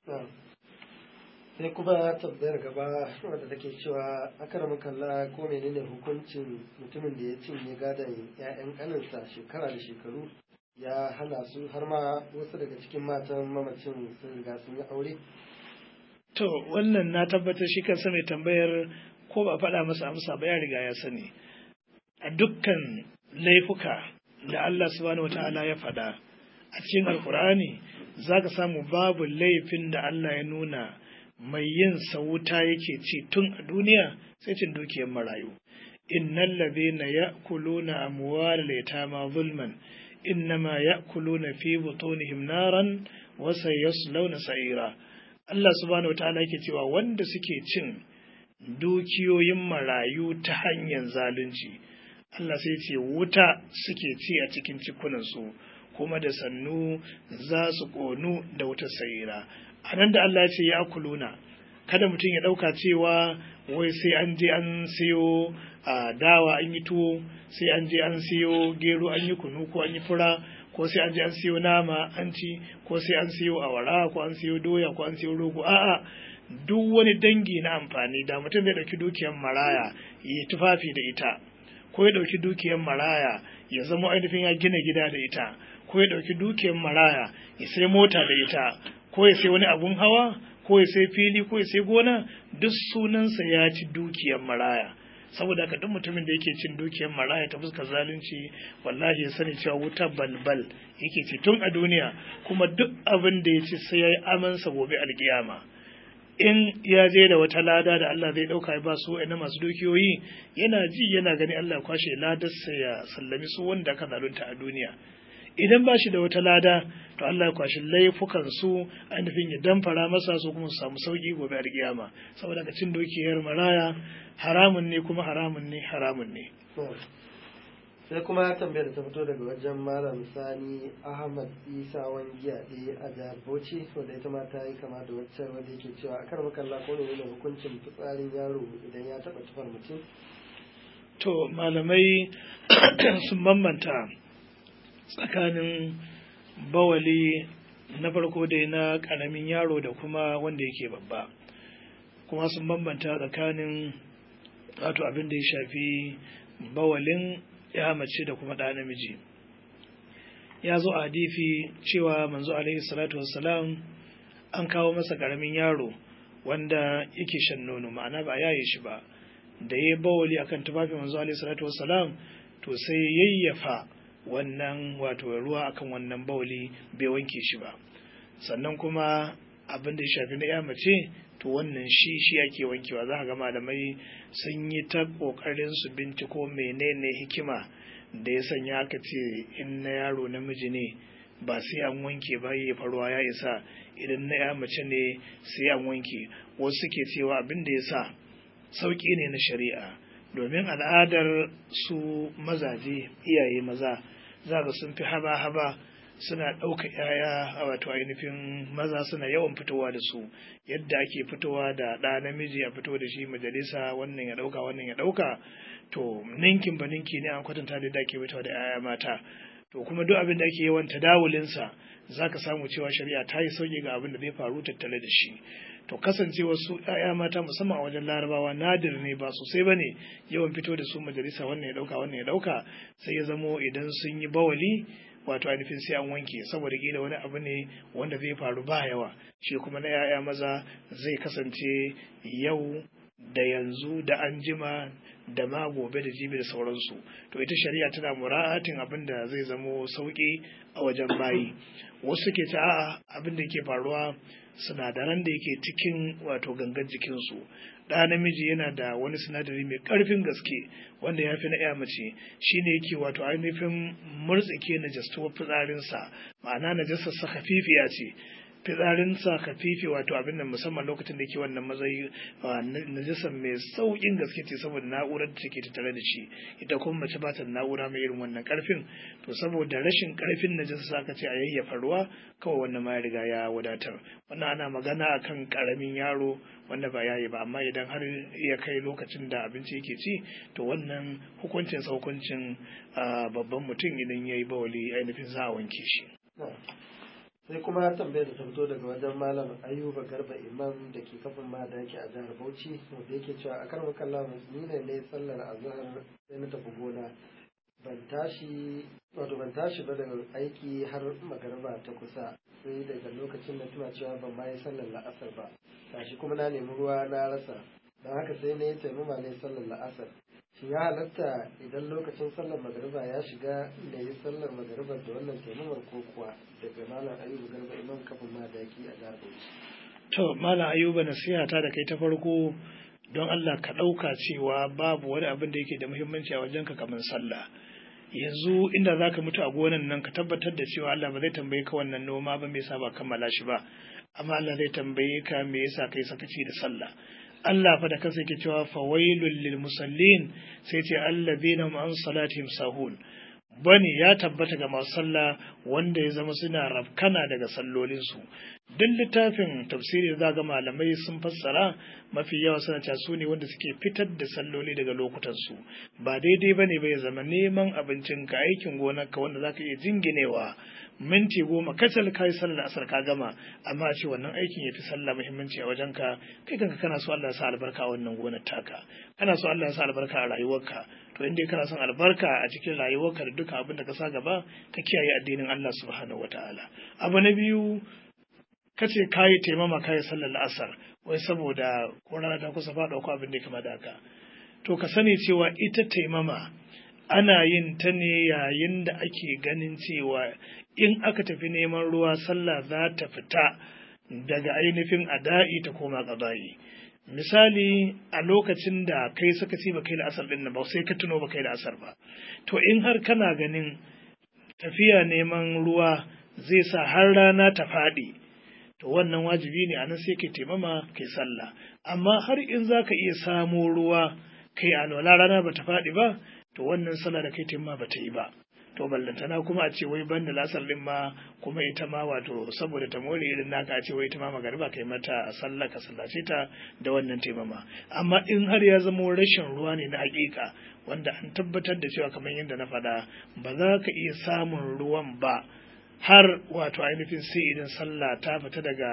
sai kuma tambayar gaba wadda take cewa akar makalla ko menene hukuncin mutumin da ya cinye gadon 'ya'yan kaninsa shekara da shekaru ya hana su har ma wasu daga cikin matan mamacin sun riga sun yi aure to wannan na tabbatar shi kansa mai tambayar ko ba faɗa masa amsa ba ya riga ya sani a dukkan laifuka da Allah subhanahu wata'ala ya faɗa a cikin alkur'ani za ka samu babu laifin da Allah ya nuna mai yin wuta yake ci tun a duniya sai cin dukiyar marayu innal ladhina ya'kuluna amwalal yatama zulman innama ya'kuluna fi butunihim naran wa sayaslawna sa'ira Allah subhanahu wataala yake cewa wanda suke cin dukiyoyin marayu ta hanyar zalunci Allah sai ce wuta suke ci a cikin cikunansu kuma da sannu za su ƙonu da wutar sayira a nan da Allah ya ce ya kuluna kada mutum ya ɗauka cewa wai sai an je an siyo a dawa an yi tuwo sai an je an siyo gero an yi kunu ko an yi fura ko sai an je an siyo nama an ci ko sai an siyo awara ko an siyo doya ko an siyo rogo a'a duk wani dangi na amfani da mutum zai ɗauki dukiyar maraya ya tufafi da ita ko ya ɗauki dukiyar maraya ya zama ainihin ya gina gida da ita ko ya ɗauki dukiyar maraya ya sai mota da ita ko ya sai wani abun hawa ko ya sai fili ko ya sai gona duk sunansa ya ci dukiyar maraya saboda haka duk mutumin da yake cin dukiyar maraya ta fuskar zalunci wallahi ya sani cewa wuta balbal yake ci tun a duniya kuma duk abin da ya ci sai ya yi amansa gobe alkiyama in ya je da wata lada da Allah zai dauka ya ba su na masu dukiyoyi yana ji yana gani Allah ya kwashe ladarsa ya sallami su wanda aka zalunta a duniya idan ba shi da wata lada to Allah ya kwashi laifukan su ainihin ya damfara masa su kuma su samu sauki gobe a kiyama saboda ka cin dukiyar maraya haramun ne kuma haramun ne haramun ne sai kuma tambayar da ta fito daga wajen malam sani ahmad isa wangiya ɗaya a jihar bauchi wanda ita ma ta yi kama da wacce wanda yake cewa a kar makalla ko ne ne hukuncin fitsarin yaro idan ya taɓa tufar mutum to malamai sun bambanta tsakanin bawali na farko dai na ƙaramin yaro da kuma wanda yake babba kuma sun bambanta tsakanin wato abin da ya shafi bawalin ya mace da kuma ɗa namiji ya zo a hadifi cewa manzo alaihi salatu wassalam an kawo masa ƙaramin yaro wanda yake shan nono ma'ana ba a yaye shi ba da ya bawali akan tufafin manzo alaihi salatu wassalam to sai yayyafa wannan wato ruwa akan wannan bawali bai wanke shi ba sannan kuma abin da ya shafi na ya mace to wannan shi shi ake wankewa za ga malamai sun yi ta ƙoƙarin su binciko menene hikima da ya sanya aka ce in na yaro namiji ne ba sai an wanke ba ya faruwa ya isa idan na ya mace ne sai an wanke wasu suke cewa abin da ya sa sauƙi ne na shari'a domin al'adar su mazaje iyaye maza za ga sun fi haba-haba suna ɗauka ‘ya'ya a wato ainihin maza suna yawan fitowa da su yadda ake fitowa da ɗa namiji a fito da shi majalisa wannan ya ɗauka wannan ya ɗauka to ninkin ba ninki ne an kwatanta da ake fitowa da ‘ya'ya mata to kuma duk abin da ake yawan tadawulinsa za ka samu cewa shari'a ta yi sauƙi ga abin da zai faru tattale da shi to kasancewa su ‘ya'ya mata musamman a wajen larabawa nadir ne ba sosai ba ne yawan fito da su majalisa wannan ya ɗauka wannan ya ɗauka sai ya zamo idan sun yi bawali wato ainihin sai an wanke saboda kila wani abu ne wanda zai faru ba yawa shi kuma na ‘ya'ya maza zai kasance yau da yanzu da anjima da ma gobe da jibi da sauransu to ita shari'a tana mura'atin abin da zai zamo sauƙi a wajen bayi wasu ke ta a'a abin da ke faruwa sinadaran da yake cikin wato gangan jikinsu ɗa namiji yana da wani sinadari mai ƙarfin gaske wanda ya fi na ya mace shine yake wato ainihin murtsike najastuwar fitsarinsa ma'ana najasarsa hafifiya ce fitsarinsa kafifi wato abin nan musamman lokacin da yake wannan matsayi najasar mai saukin gaske ce saboda na'urar da take tattare da shi ita kuma mace ba ta na'ura mai irin wannan karfin to saboda rashin karfin najasa aka ce a yayyafa ruwa kawai wannan ma ya riga ya wadatar wannan ana magana akan karamin yaro wanda ba yayi ba amma idan har ya kai lokacin da abinci yake ci to wannan hukuncin sa hukuncin babban mutum idan yayi bawali ainihin za a wanke shi sai kuma tambayar da ta fito daga wajen malam ayuba garba imam da ke kafin madaki a jihar bauchi wanda yake cewa a kan makalla musulmi ne ne sallar azhar sai na tafi gona ban tashi wato ban tashi ba daga aiki har magarba ta kusa sai daga lokacin da tuna cewa ban ma yi sallar la'asar ba tashi kuma na nemi ruwa na rasa don haka sai na yi taimama ne sallar la'asar shi ya halatta idan lokacin sallar magariba ya shiga da yi sallar magariba da wannan taimamar ko kuwa daga malam ayuba garba imam kafin ma daki a jihar bauchi to malam ayuba nasiha ta da kai ta farko don Allah ka ɗauka cewa babu wani abin da yake da muhimmanci a wajenka kamar sallah yanzu inda za ka mutu a gonan nan ka tabbatar da cewa Allah ba zai tambaye ka wannan noma ba me yasa ba kammala shi ba amma Allah zai tambaye ka me yasa kai sakaci da sallah Allah fa da kansa yake cewa fawailul lil musallin sai ce allazina hum an salatihim sahun bani ya tabbata ga masu sallah wanda ya zama suna rafkana daga sallolinsu duk littafin tafsiri za ga malamai sun fassara mafi yawa suna cewa su ne wanda suke fitar da salloli daga lokutansu ba daidai ba ne bai zama neman abincin ka aikin gonarka wanda za ka iya jinginewa minti goma kacal ka yi sallar asar ka gama amma a ce wannan aikin ya fi sallah muhimmanci a wajen ka kai kanka kana so Allah ya sa albarka a wannan gonar taka kana so Allah ya sa albarka a rayuwarka to inda kana son albarka a cikin rayuwarka da duka abin da ka sa gaba ka kiyaye addinin Allah subhanahu wataala abu na biyu kace kayi taimama kayi sallar asar wai saboda ko rana ta kusa faɗa ko abin da ya kama da haka to ka sani cewa ita taimama ana yin ta ne yayin da ake ganin cewa in aka tafi neman ruwa sallah za ta fita daga ainihin ada'i ta koma ƙaba'i misali a lokacin da kai saka ci ba kai da asar din ba sai ka tuno ba kai da asar ba to in har kana ganin tafiya neman ruwa zai sa har rana ta faɗi to wannan wajibi ne anan sai kai taimama kai sallah amma har in za ka iya samo ruwa kai alwala rana ba ta faɗi ba to wannan sallah da kai taimama ba ta yi ba to ballantana kuma a ce wai ban da lasar din ma kuma ita ma wato saboda ta more irin naka a ce wai ita ma magariba kai mata sallah ka sallace ta da wannan taimama amma in har ya zama rashin ruwa ne na hakika wanda an tabbatar da cewa kamar yadda na faɗa ba za ka iya samun ruwan ba har wato ainihin sai idan sallah ta fita daga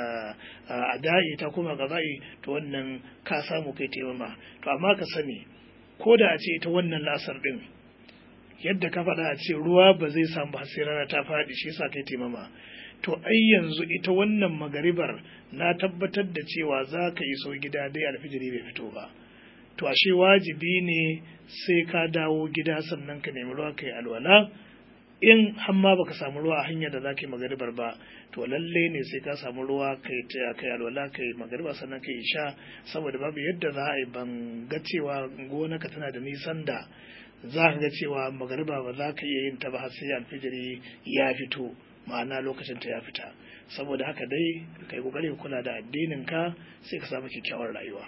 ada'i ta kuma gaza'i to wannan ka samu kai taimama to amma ka sani ko da a ce ita wannan lasar din yadda ka faɗa a ce ruwa ba zai samu ba sai rana ta faɗi shi yasa kai taimama to ai yanzu ita wannan magaribar na tabbatar da cewa za ka iso gida dai alfijiri bai fito ba to ashe wajibi ne sai ka dawo gida sannan ka nemi ruwa kai alwala in hamma baka samu ruwa a hanyar da za ka yi magaribar ba to lalle ne sai ka samu ruwa kai ta kai alwala kai magariba sannan kai isha saboda babu yadda za a yi ban ga cewa gonaka tana da nisan da za ka ga cewa magariba ba za ka iya yin ta ba har sai alfijiri ya fito ma'ana lokacin ta ya fita saboda haka dai kai kokari kula da addinin ka sai ka samu kyakkyawar rayuwa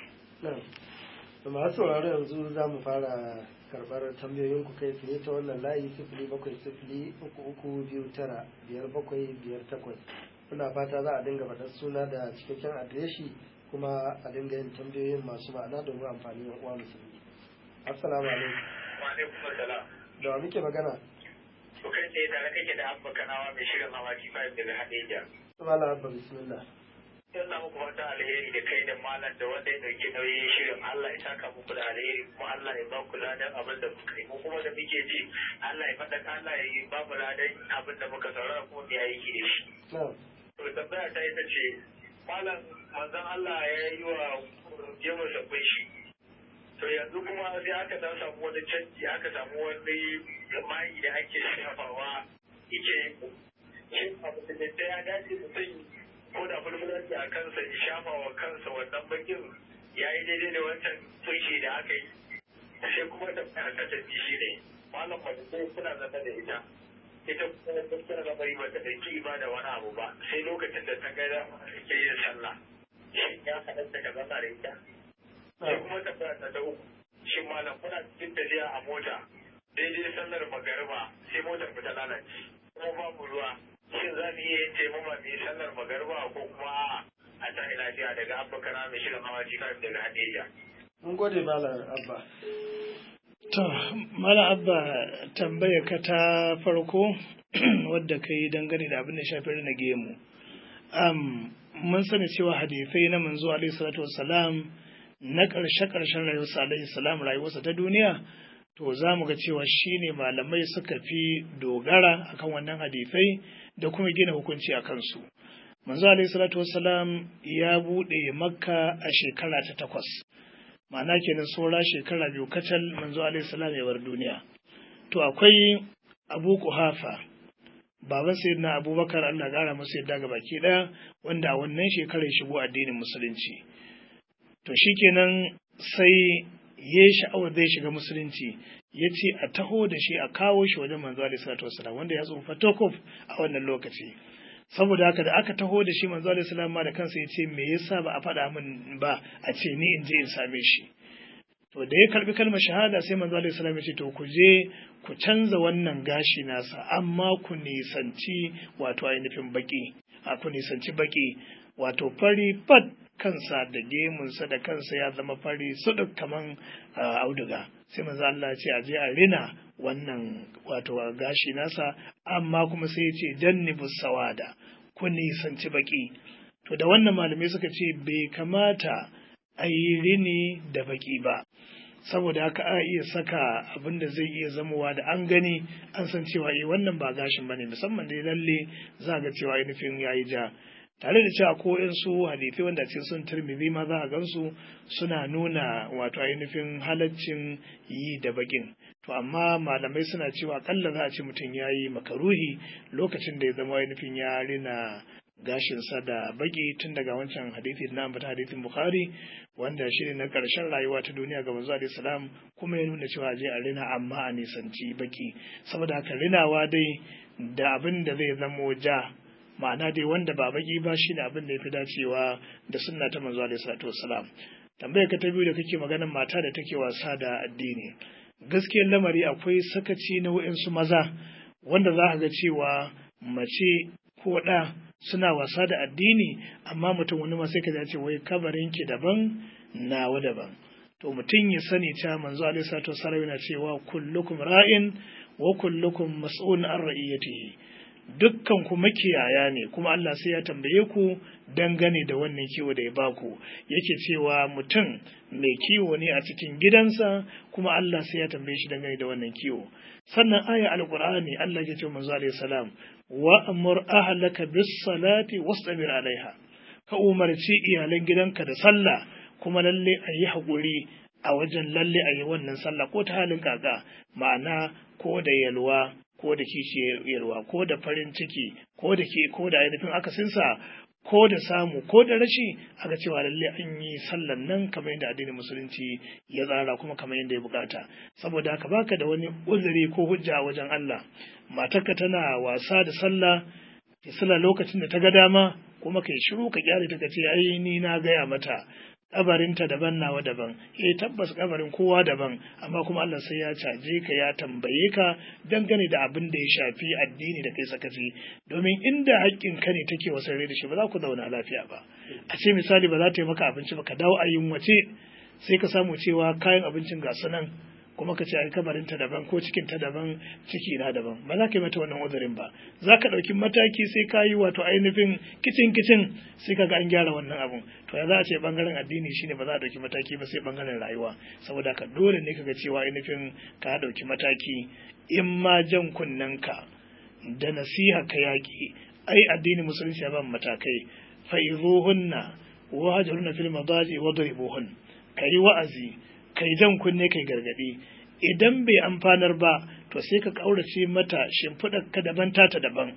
na'am masu sauraro yanzu za mu fara karɓar tambayoyin ku kai tsaye ta wannan layi sifili bakwai sifili uku uku biyu tara biyar bakwai biyar takwas muna fata za a dinga faɗar suna da cikakken adireshi kuma a dinga yin tambayoyin masu ma'ana domin amfani yan uwa musulmi assalamu alaikum wa alaikum assalam da wa muke magana to kai tsaye tare kake da abba kanawa mai shirin hawaki five daga hadeja subhana abba bismillah ina muku fata alheri da kai da malam da wanda ya dauki nauyin shirin Allah ya saka muku da alheri kuma Allah ya ba ku ladan abin da kuka yi mu kuma da muke ji Allah ya faɗa Allah ya yi ba mu ladan abin da muka saurara kuma mu yi da shi na'am to tambaya ta ita ce malam manzon Allah ya yi wa jemar sabbin shi to yanzu kuma sai aka dan samu wani canji aka samu wani mai da ake shafawa yake shin abu da ya dace mutum ko da fulfulanci a kansa ya shafa wa kansa wannan bakin ya yi daidai da wancan tushe da aka yi sai kuma ta ta tafi shi ne malam sai suna zama da ita ita kuma tana da bari bata da ki ba da wani abu ba sai lokacin da ta ga da ke yin sallah shin ya halatta ka zama da ita sai kuma ta ta ta uku shin malam kuna cikin tafiya a mota daidai sallar magariba sai motar ta lalace kuma babu ruwa shin za mu iya yin taimama mai sallar magarba ko kuma a ta lafiya daga abba kana mai shirin hawa jika daga hadija. mun gode malam abba To, Mala Abba tambaya ka ta farko wadda ka yi dangane da abin da shafi na gemu. Um, mun sani cewa hadisai na manzo alaihi salatu wassalam na ƙarshe-ƙarshen rayuwarsa alaihi salam rayuwarsa ta duniya to za mu ga cewa shi ne malamai suka fi dogara akan wannan hadisai da kuma gina hukunci a kansu. Manzo alaihi salatu wassalam ya buɗe makka a shekara ta takwas. ma'ana kenan saura shekara biyu kacal manzo alaihi salam ya bar duniya to akwai abu kuhafa baban sayyidina abubakar allah gara masa yadda ga baki daya wanda a wannan shekarar ya shigo addinin musulunci to shikenan sai ya sha'awar zai shiga musulunci ya ce a taho da shi a kawo shi wajen manzo alaihi salatu wasalam wanda ya tsufa tokof a wannan lokaci saboda haka da aka taho da shi manzo alaihi salam ma da kansa ya ce me yasa ba a faɗa min ba a ce ni in je in same shi to da ya karbi kalmar shahada sai manzo alaihi salam ya ce to ku je ku canza wannan gashi nasa amma ku nisanci wato ainihin baki a ku nisanci baki wato fari fat kansa da gemunsa da kansa ya zama fari suduk kaman auduga sai manzo Allah ya ce a je a rina wannan wato gashi nasa amma kuma sai ya ce jannibu sawada ku nisanci baki to da wannan malamai suka ce bai kamata a yi rini da baki ba saboda haka a iya saka abin da zai iya zamowa da an gani an san cewa eh wannan ba gashin bane musamman da lalle za ga cewa ainihin yayi ja tare da cewa ko in su hadisi wanda cikin sun turmizi ma za a gansu suna nuna wato ainihin halaccin yi da bakin to amma malamai suna cewa akalla za a ce mutum ya yi makaruhi lokacin da ya zama ainihin ya rina gashinsa da baki tun daga wancan hadisi na ambata hadisin bukhari wanda shi ne na ƙarshen rayuwa ta duniya ga manzo alaihi salam kuma ya nuna cewa je a rina amma a nisanci baki saboda haka rinawa dai da abin da zai zamo ja ma'ana dai wanda ba baki ba shi ne abin da ya fi dacewa da sunna ta manzo alaihi salatu wassalam tambayar ka ta biyu da kake maganar mata da take wasa da addini gaskiyar lamari akwai sakaci na wa'insu maza wanda za ka ga cewa mace ko ɗa suna wasa da addini amma mutum wani ma sai ka ce wai kabarin ki daban nawa daban to mutum ya sani cewa manzo alaihi salatu wassalam yana cewa kullukum ra'in wa kullukum mas'ulun an ra'iyatihi dukkan ku makiyaya ne kuma Allah sai ya tambaye ku dangane da wannan kiwo da ya baku yake cewa mutum mai kiwo ne a cikin gidansa kuma Allah sai ya tambaye shi dangane da wannan kiwo sannan aya alqur'ani Allah ya ce manzo alaihi salam wa amur ahlaka bis salati wastabir alaiha ka umarci iyalan gidanka da sallah kuma lalle a yi haƙuri a wajen lalle a yi wannan sallah ko ta halin kaka ma'ana ko da yalwa ko da kishi yalwa ko da farin ciki ko da ke ko da ainihin akasinsa ko da samu ko da rashi aka cewa lalle an yi sallan nan kamar yadda addinin musulunci ya tsara kuma kamar yadda ya bukata saboda haka baka da wani uzuri ko hujja a wajen Allah matarka tana wasa da sallah ki sallah lokacin da ta ga dama kuma kai shiru ka kyale ta ce ai ni na gaya mata kabarinta daban nawa daban eh tabbas kabarin kowa daban amma kuma Allah sai ya caje ka ya tambaye ka dangane da abin da ya shafi addini da kai sakaci domin inda haƙƙin ka ne take wasarre da shi ba za ku zauna lafiya ba a ce misali ba za ta yi maka abinci ba ka dawo a yunwace sai ka samu cewa kayan abincin ga nan kuma ka ce ai kabarin ta daban ko cikin ta daban ciki na daban ba za ka yi mata wannan uzurin ba za ka ɗauki mataki sai ka yi wato ainihin kicin kicin sai ka ga an gyara wannan abun to ya za a ce bangaren addini shine ba za a ɗauki mataki ba sai bangaren rayuwa saboda ka dole ne ka ga cewa ainihin ka ɗauki mataki in ma jan kunnen ka da nasiha ka yaƙi ai addini musulunci ya ba matakai fa'izuhunna wa hajruna fil madaji wadribuhun kai wa'azi kai jan kunne kai gargadi idan bai amfanar ba to sai ka kaurace mata shimfiɗar ka daban tata daban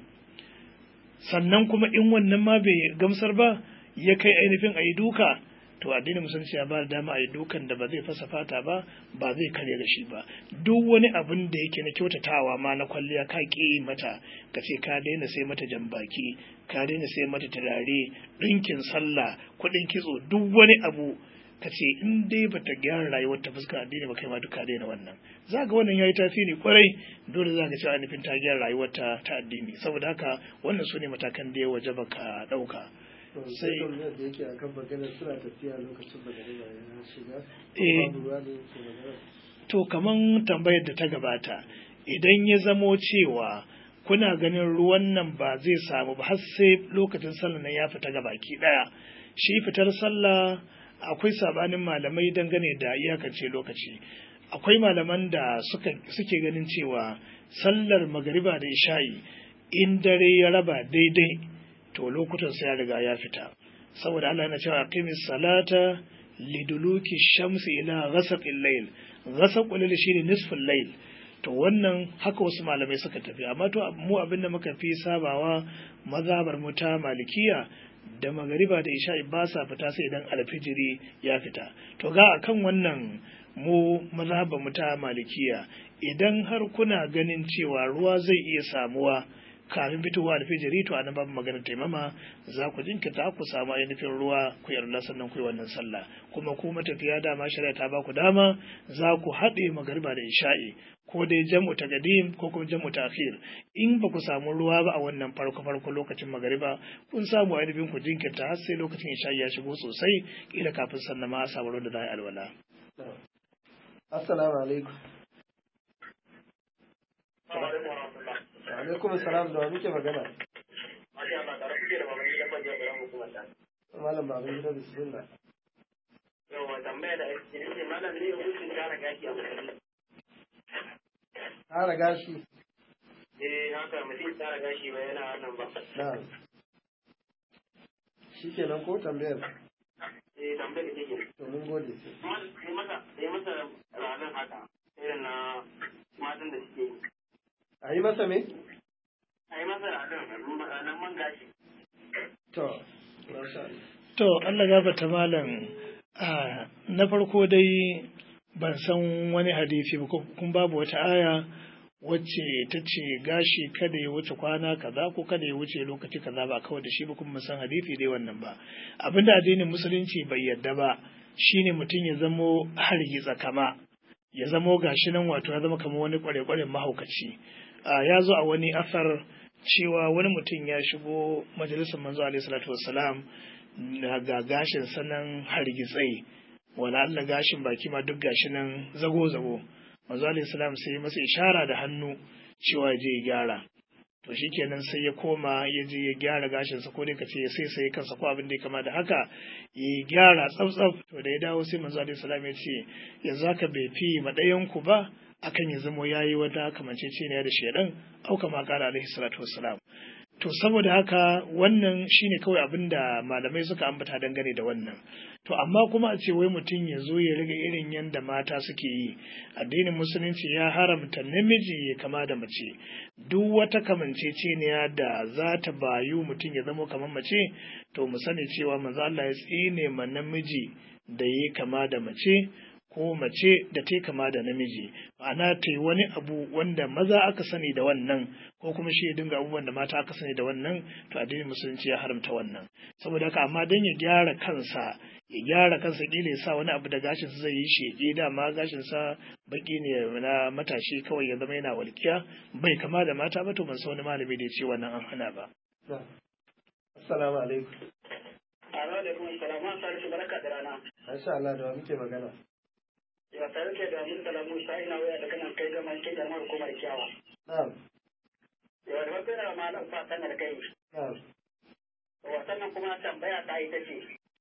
sannan kuma in wannan ma bai gamsar ba ya kai ainihin a yi duka to addinin musulunci ya ba da dama a yi dukan da ba zai fasa fata ba ba zai karya da shi ba duk wani abin da yake na kyautatawa ma na kwalliya ka ƙi mata ka ce ka daina sai mata jambaki ka daina sai mata turare ɗinkin sallah kuɗin kitso duk wani abu ka ce in dai bata gyara rayuwar ta fuskar addini ba kai ma duka daina wannan za ga wannan yayi tasiri kwarai dole za ka cewa nufin ta gyara rayuwar ta ta addini saboda haka wannan su ne matakan da ya waje ka ɗauka sai da yake akan maganar suna tafiya lokacin magariba ya shiga Eh. babu ruwa ne ke magana to kaman tambayar da ta gabata idan ya zamo cewa kuna ganin ruwan nan ba zai samu ba har sai lokacin sallah nan ya fita baki daya shi fitar sallah akwai sabanin malamai dangane da iyakance lokaci akwai malaman da suka suke ganin cewa sallar magariba da isha'i in dare ya raba daidai to lokutan sai ya riga ya fita saboda Allah yana cewa aqimis salata liduluki shamsi ila ghasaqil layl ghasaqul layl shine nisful layl to wannan haka wasu malamai suka tafi amma to mu abin da muka fi sabawa mazhabar mu ta malikiya da magariba da isha'i ba sa fita sai idan alfijiri ya fita to ga akan wannan mu mazhabar mu ta malikiya idan har kuna ganin cewa ruwa zai iya samuwa kafin fitowa alfijiri to anan babu magana taimama za ku jinkirta ku samu ainihin ruwa ku yarda sannan ku yi wannan sallah kuma ku matafiya dama shari'a ta ba ku dama za ku haɗe magariba da isha'i ko dai jam'u ta gadim ko kuma jam'u ta akhir in ba ku samu ruwa ba a wannan farko farko lokacin magariba kun samu ainihin ku jinkirta har sai lokacin isha'i ya shigo sosai kila kafin sannan ma a samu ruwan da za a yi alwala. Assalamu alaikum. alaikum salam da wa muke magana malam baban gida bismillah yawa tambaya da ake ne malam ne hukuncin tara gashi a musulmi tara gashi eh haka mutum tara gashi ba yana wannan ba na shi kenan ko tambayar eh tambayar da take to mun gode ne masa ne masa ranar haka irin na matan da suke yi a yi masa me a yi masa ranar man gashi to masha Allah To, Allah gafata malam na farko dai ban san wani hadisi ba kun babu wata aya wacce ta ce gashi kada ya wuce kwana kaza ko kada ya wuce lokaci kaza ba kawai da shi ba kuma san hadisi dai wannan ba abinda addinin musulunci bai yadda ba shine mutum ya zamo hargitsa kama ya zamo gashi nan wato ya zama kamar wani kware-kwaren mahaukaci ya zo a wani asar cewa wani mutum ya shigo majalisar manzo alaihi salatu wassalam ga gashin sanan hargitsai wala Allah gashin baki ma duk gashi nan zago-zago manzo alaihi salam sai masa ishara da hannu cewa ya je ya gyara to shikenan sai ya koma ya je ya gyara gashin sa ko dai ka ce ya sai sai kansa ko abin da ya kama da haka ya gyara tsaf to da ya dawo sai manzo alaihi salam ya ce yanzu haka bai fi madayan ku ba akan ya zamo yayi wata kamanceceniya da shedan au kama kara alaihi salatu wassalam to saboda haka wannan shine kawai abin da malamai suka ambata dangane da wannan to amma kuma a ce wai mutum ya zo ya riga irin yadda mata suke yi addinin musulunci ya haramta namiji ya kama da mace duk wata kamanceceniya da za ta bayu mutum ya zama kamar mace to mu sani cewa manzo Allah ya tsine ma namiji da ya kama da mace ko mace da ta kama da namiji ma'ana ta yi wani abu wanda maza aka sani da wannan ko kuma shi ya dinga abubuwan da mata aka sani da wannan to addinin musulunci ya haramta wannan saboda haka amma dan ya gyara kansa ya gyara kansa kila ya sa wani abu da gashin sa zai yi shege dama gashin sa baki ne na matashi kawai ya zama yana walƙiya bai kama da mata ba to ban san wani malami da ya ce wannan an hana ba assalamu alaikum alaikum salam an sarki baraka da rana masha Allah da wa muke magana ya tare ke da mun salamu sa ina waya da kana kai gama kai da hukumar kiyawa na'am ya da wata da malam fatan da kai na'am wasannan kuma tambaya ta ita ce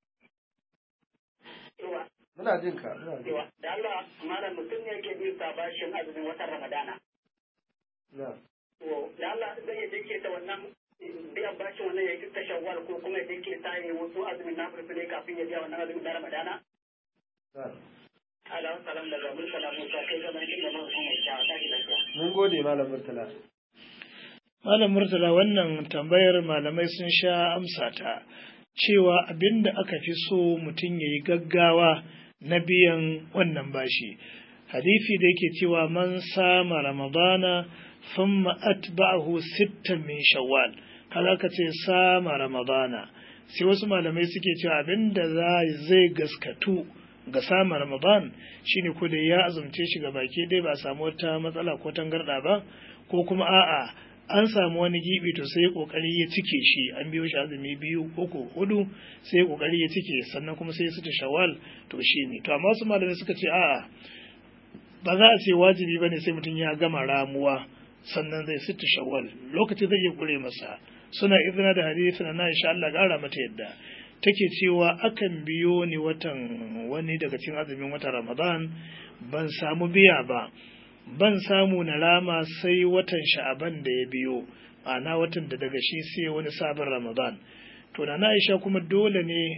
yawa muna jin ka muna jin yawa da Allah malam mutum ne yake bin sa bashin azumin watan Ramadana na'am to da Allah zai ya dake ta wannan biyan bashin wannan ya ta shawwal ko kuma ya dake ta yi wasu azumin na furfure kafin ya biya wannan azumin na Ramadana na'am Ala salam daga mun salamu sa kai gama kin da mun kuma ya ta ki lafiya mun gode malam murtala Malam Murtala wannan tambayar malamai sun sha amsa ta cewa abin da aka fi so mutum ya yi gaggawa na biyan wannan bashi. Hadifi da yake cewa man sama Ramadana thumma atba'ahu sittan min shawwal kaza ka ce sama Ramadana sai wasu malamai suke cewa abin da zai gaskatu ga samun Ramadan shine ko da ya azumce shi ga baki dai ba samu wata matsala ko tangarda ba ko kuma a'a an samu wani gibi to sai kokari ya cike shi an biyo shi azumi biyu uku hudu sai kokari ya cike sannan kuma sai su ta shawal to shi ne to amma wasu malamai suka ce a'a ba za a ce wajibi bane sai mutum ya gama ramuwa sannan zai sita shawal lokaci zai iya kure masa suna izina da hadisi na insha Allah gara mata yadda take cewa akan biyo ni watan wani daga cikin azumin watan Ramadan ban samu biya ba ban samu na rama sai watan sha'aban da ya biyo ma'ana watan da daga shi sai wani sabon ramadan to na aisha kuma dole ne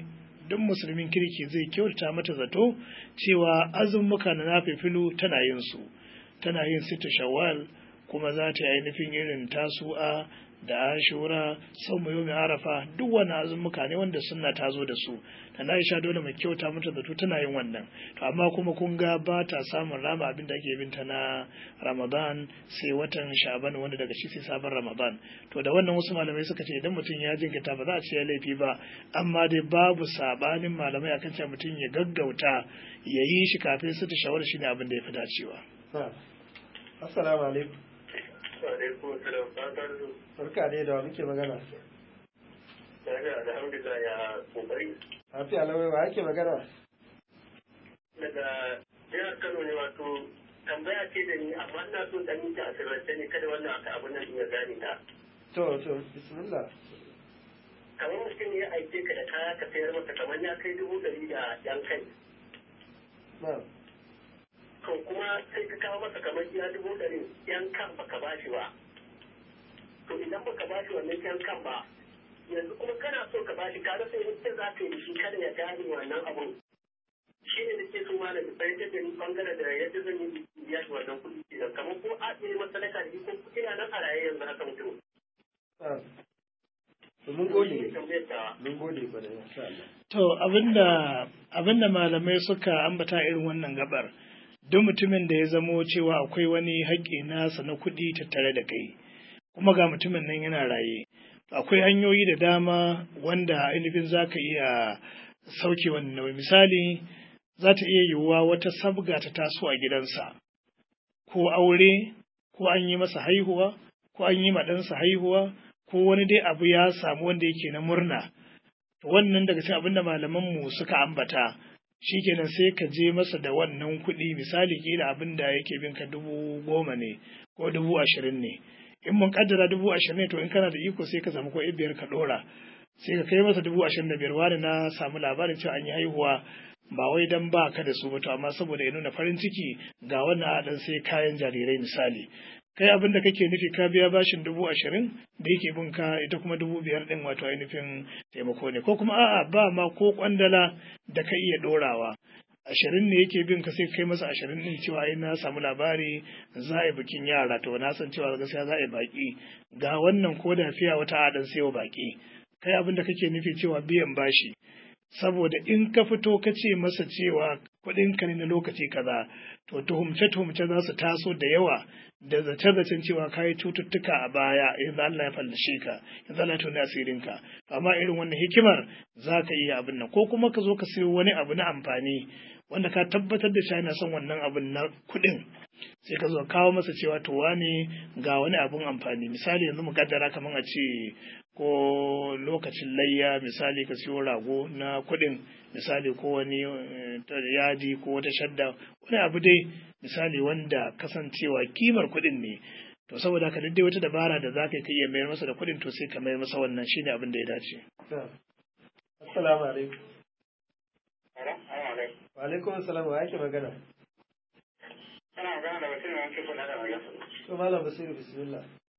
duk musulmin kirki zai kyautata mata zato cewa azumuka na nafifilu tana yin su tana yin sita shawwal kuma za ta yi ainihin irin tasu'a da ashura sau mai yomi arafa duk wani azumuka ne wanda sunna ta zo da su da na isha dole mai kyauta mata zato tana yin wannan to amma kuma kun ga ba ta samun rama abin da ake binta na ramadan sai watan sha'ban wanda daga shi sai sabon ramadan to da wannan wasu malamai suka ce idan mutum ya jinkita ba za a ce ya laifi ba amma dai babu sabanin malamai akan cewa mutum ya gaggauta ya yi shi kafin su ta shawar shi ne abin da ya fi dacewa. assalamu alaikum alaikum salam fatar barka dai da muke magana daga alhamdulillah ya kokari lafiya lawai wa ake magana daga jihar Kano ne wato tambaya ce da ni amma ina so dan yi ta asirance ne kada wannan aka abun nan ya gane ta to to bismillah kamar mutum ya aike ka da kaya ka sayar masa kamar ya kai dubu ɗari da yan kai na'am to kuma sai ka kawo masa kamar ya dubu ɗari yan kan baka bashi ba to idan baka bashi wannan yan kan ba yanzu kuma kana so ka bashi ka rasa yadda za ka yi da shi kada ya gane wannan abun shi ne da ke so ma da fahimtar da ni bangare da yadda zan yi biya shi wannan kuɗi kenan kamar ko a ɗaya masalaka da ko ina nan a raye yanzu haka mutum. na'am to mun gode Shi ne tambayar tawa. mun gode kwarai insha Allah To abinda abinda malamai suka ambata irin wannan gabar duk mutumin da ya zamo cewa akwai wani haƙƙi nasa na kuɗi tattare da kai kuma ga mutumin nan yana raye akwai hanyoyi da dama wanda ainihin za ka iya sauke wannan nauyi misali za ta iya yiwuwa wata sabga ta taso a gidansa ko aure ko an yi masa haihuwa ko an yi ma ɗansa haihuwa ko wani dai abu ya samu wanda yake na murna wannan daga cikin abinda malaman mu suka ambata shikenan sai ka je masa da wannan kuɗi misali kila abin da yake bin ka dubu goma ne ko dubu ashirin ne in mun kaddara dubu ashirin ne to in kana da iko sai ka samu ko biyar ka ɗora sai ka kai masa dubu ashirin da biyar wani na samu labarin cewa an yi haihuwa ba wai dan ba ka da su ba to amma saboda ya nuna farin ciki ga wannan adan sai kayan jarirai misali kai abin da kake nufi ka biya bashin dubu ashirin da yake bin ka ita kuma dubu biyar din wato ainihin taimako ne ko kuma a'a ba ma ko kwandala da ka iya dorawa ashirin ne yake bin ka sai kai masa ashirin din cewa ai na samu labari za a yi bikin yara to na san cewa gaskiya za a yi baki ga wannan ko da fiya wata adan sai wa baki kai abin da kake nufi cewa biyan bashi saboda in ka fito ka ce masa cewa kuɗinka ne na lokaci kaza to tuhumce-tuhumce za su taso da yawa da zace-zacen cewa ka yi cututtuka a baya yanzu Allah ya fallashe ka yanzu Allah ya tuni asirinka amma irin wannan hikimar za ka iya abin nan ko kuma ka zo ka sayo wani abu na amfani wanda ka tabbatar da shi yana son wannan abin na kuɗin sai ka zo kawo masa cewa to wane ga wani abun amfani misali yanzu mu kaddara kamar a ce ko lokacin layya misali ka siyo rago na kuɗin misali ko wani yadi ko wata shadda wani abu dai misali wanda kasancewa kimar kuɗin ne to saboda ka dai wata dabara da za ka iya mayar masa da kuɗin to sai ka mayar masa wannan shine abin da ya dace. Assalamu alaikum. Wa alaikum assalam wa yake magana? Kana magana da mutum wanke kuna da magana. To malam Basiru bismillah.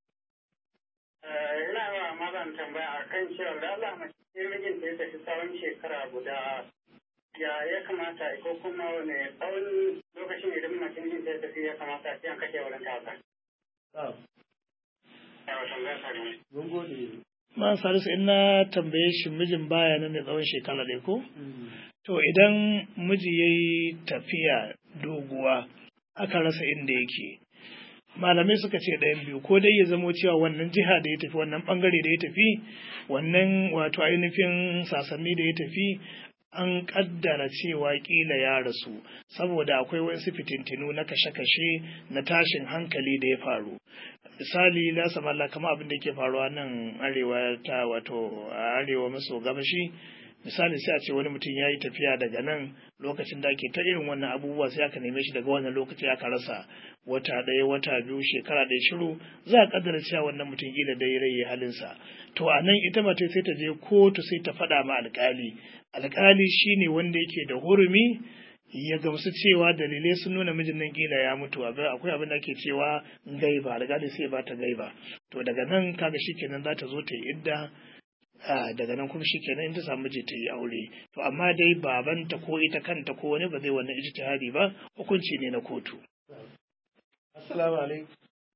ina ba mazan tambaya a kan cewa da Allah mace mijin da ya tafi tsawon shekara guda ya ya kamata ko kuma wani tsawon lokacin idan mace mijin da ya tafi ya kamata a an kashe wurin ta Na'am. Yawa tambaya ta ne. Mun gode. Ma Salisu in na tambaye shi mijin baya nan ne tsawon shekara ɗaya ko? To idan miji ya yi tafiya doguwa aka rasa inda yake. Malamai suka ce ɗayan biyu ko dai ya zamo cewa wannan jiha da ya tafi wannan ɓangare da ya tafi wannan wato ainihin sasanni da ya tafi an ƙaddara cewa ƙila ya rasu saboda akwai wasu fitintinu na kashe-kashe na tashin hankali da ya faru misali la samalla kama abin da ke faruwa nan arewa ta wato arewa maso gabashi misali sai a ce wani mutum ya yi tafiya daga nan lokacin da ake ta irin wannan abubuwa sai aka neme shi daga wannan lokaci aka rasa wata ɗaya wata biyu shekara ɗaya shiru za a kaddara cewa wannan mutum kila dai rai halinsa to a nan ita mace sai ta je kotu sai ta faɗa ma alƙali alƙali shine wanda yake da hurumi ya gamsu cewa dalilai sun nuna mijin nan kila ya mutu akwai abin da ake cewa gaiba alƙali sai ba ta gaiba to daga nan kaga shikenan za ta zo ta yi idda daga nan kuma shi kenan in ta samu je ta yi aure to amma dai babanta ko ita kanta ko wani ba zai wannan ijtihadi ba hukunci ne na kotu assalamu alaikum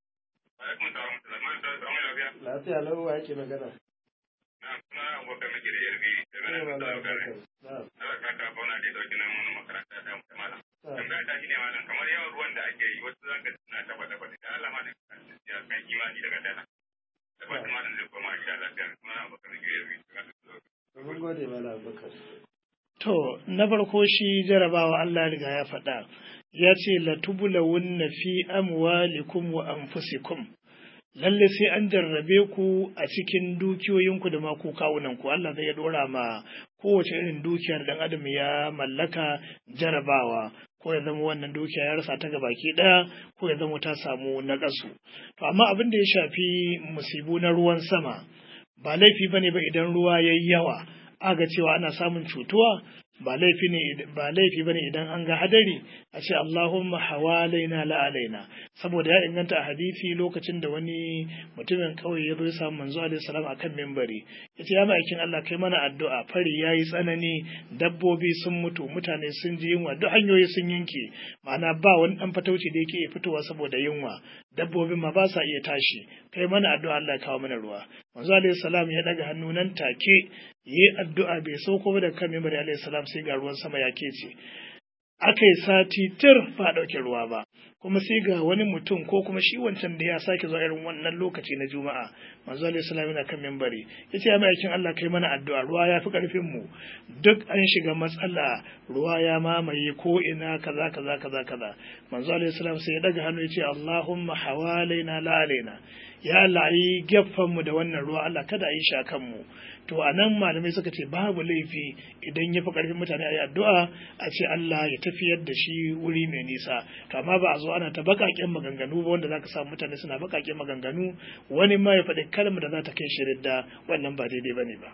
lafiya lau wa yake magana kamar yawan ruwan da ake yi wasu zaka suna ta faɗa faɗa da Allah ma da ya kai imani daga dana da ba ma da kuma insha Allah da kuma abokan gari mun gode mala abubakar To, na farko shi jarabawa Allah riga ya faɗa, ya ce, Latubulawunna fi amwalikum wa anfusikum lalle sai an jarrabe ku a cikin dukiyoyinku da ma ku kawunanku Allah zai dora ma kowace irin dukiyar dan adam ya mallaka jarabawa ko ya zama wannan dukiya ya rasa ta gabaki ɗaya ko ya zama ta samu naƙasu to amma abin da ya shafi musibu na ruwan sama ba laifi bane ba idan ruwa yayi yawa aga cewa ana samun cutuwa ba laifi ne ba laifi bane idan an ga hadari a ce Allahumma hawalaina la alaina saboda ya inganta a hadisi lokacin da wani mutumin kauye ya zo ya samu manzo alaihi salam akan minbari yace ya ma'aikin Allah kai mana addu'a fari yayi tsanani dabbobi sun mutu mutane sun ji yunwa duk hanyoyi sun yanke ma'ana ba wani dan fatauci da yake iya fitowa saboda yunwa dabbobin ma ba sa iya tashi kai mana addu'a Allah ya kawo mana ruwa manzo alaihi salam ya daga hannu nan take yi addu'a bai sauko ba da kan mimbar alayhi salam sai ga ruwan sama ya kece aka yi sati tir ba ɗauke ruwa ba kuma sai ga wani mutum ko kuma shi wancan da ya sake zuwa irin wannan lokaci na juma'a manzo alayhi salam yana kan mimbari yace ya mai Allah kai mana addu'a ruwa ya fi karfin mu duk an shiga matsala ruwa ya mamaye ko ina kaza kaza kaza kaza manzo alayhi salam sai ya daga hannu yace Allahumma hawalaina la alaina ya Allah yi gefen mu da wannan ruwa Allah kada a yi shi akan mu to a nan malamai suka ce babu laifi idan ya fi ƙarfin mutane a yi addu'a a ce Allah ya tafiyar da shi wuri mai nisa to amma ba a zo ana ta baƙaƙen maganganu ba wanda za ka samu mutane suna baƙaƙen maganganu wani ma ya faɗi kalmar da za ta kai shi ridda wannan ba daidai ba ne ba.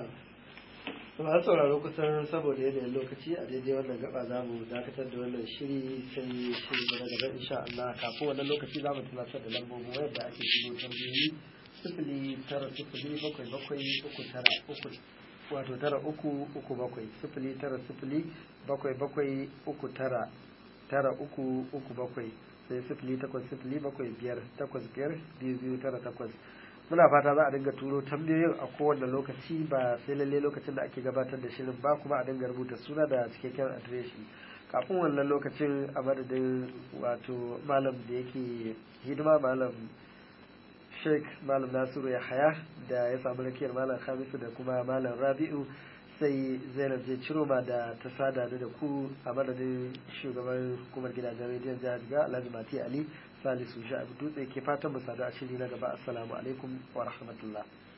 ba sauraro kusan saboda yanayin lokaci a daidai wannan gaba za mu dakatar da wannan shiri sai shiri da gaba insha Allah kafin wannan lokaci za mu tunatar da lambobin wayar da ake shigo tambayoyi sifili tara sifili bakwai bakwai uku tara uku wato tara uku uku bakwai sifili tara sifili bakwai bakwai uku tara tara uku uku bakwai sai sifili takwas sifili bakwai biyar takwas biyar biyu biyu tara takwas muna fata za a dinga turo tambayoyin a kowane lokaci ba sai lalle lokacin da ake gabatar da shirin ba kuma a dinga rubuta suna da cikakken adireshi kafin wannan lokacin a madadin wato malam da yake hidima malam sheik malam nasiru ya haya da ya samu rakiyar malam hamisu da kuma malam rabi'u sai zainab je ciroma da ta sada da ku a madadin shugaban hukumar gidajen rediyon jihar jiga alhaji mati ali salisu sha'abu dutse ke fatan mu sadu a shiri na gaba assalamu alaikum wa rahmatullah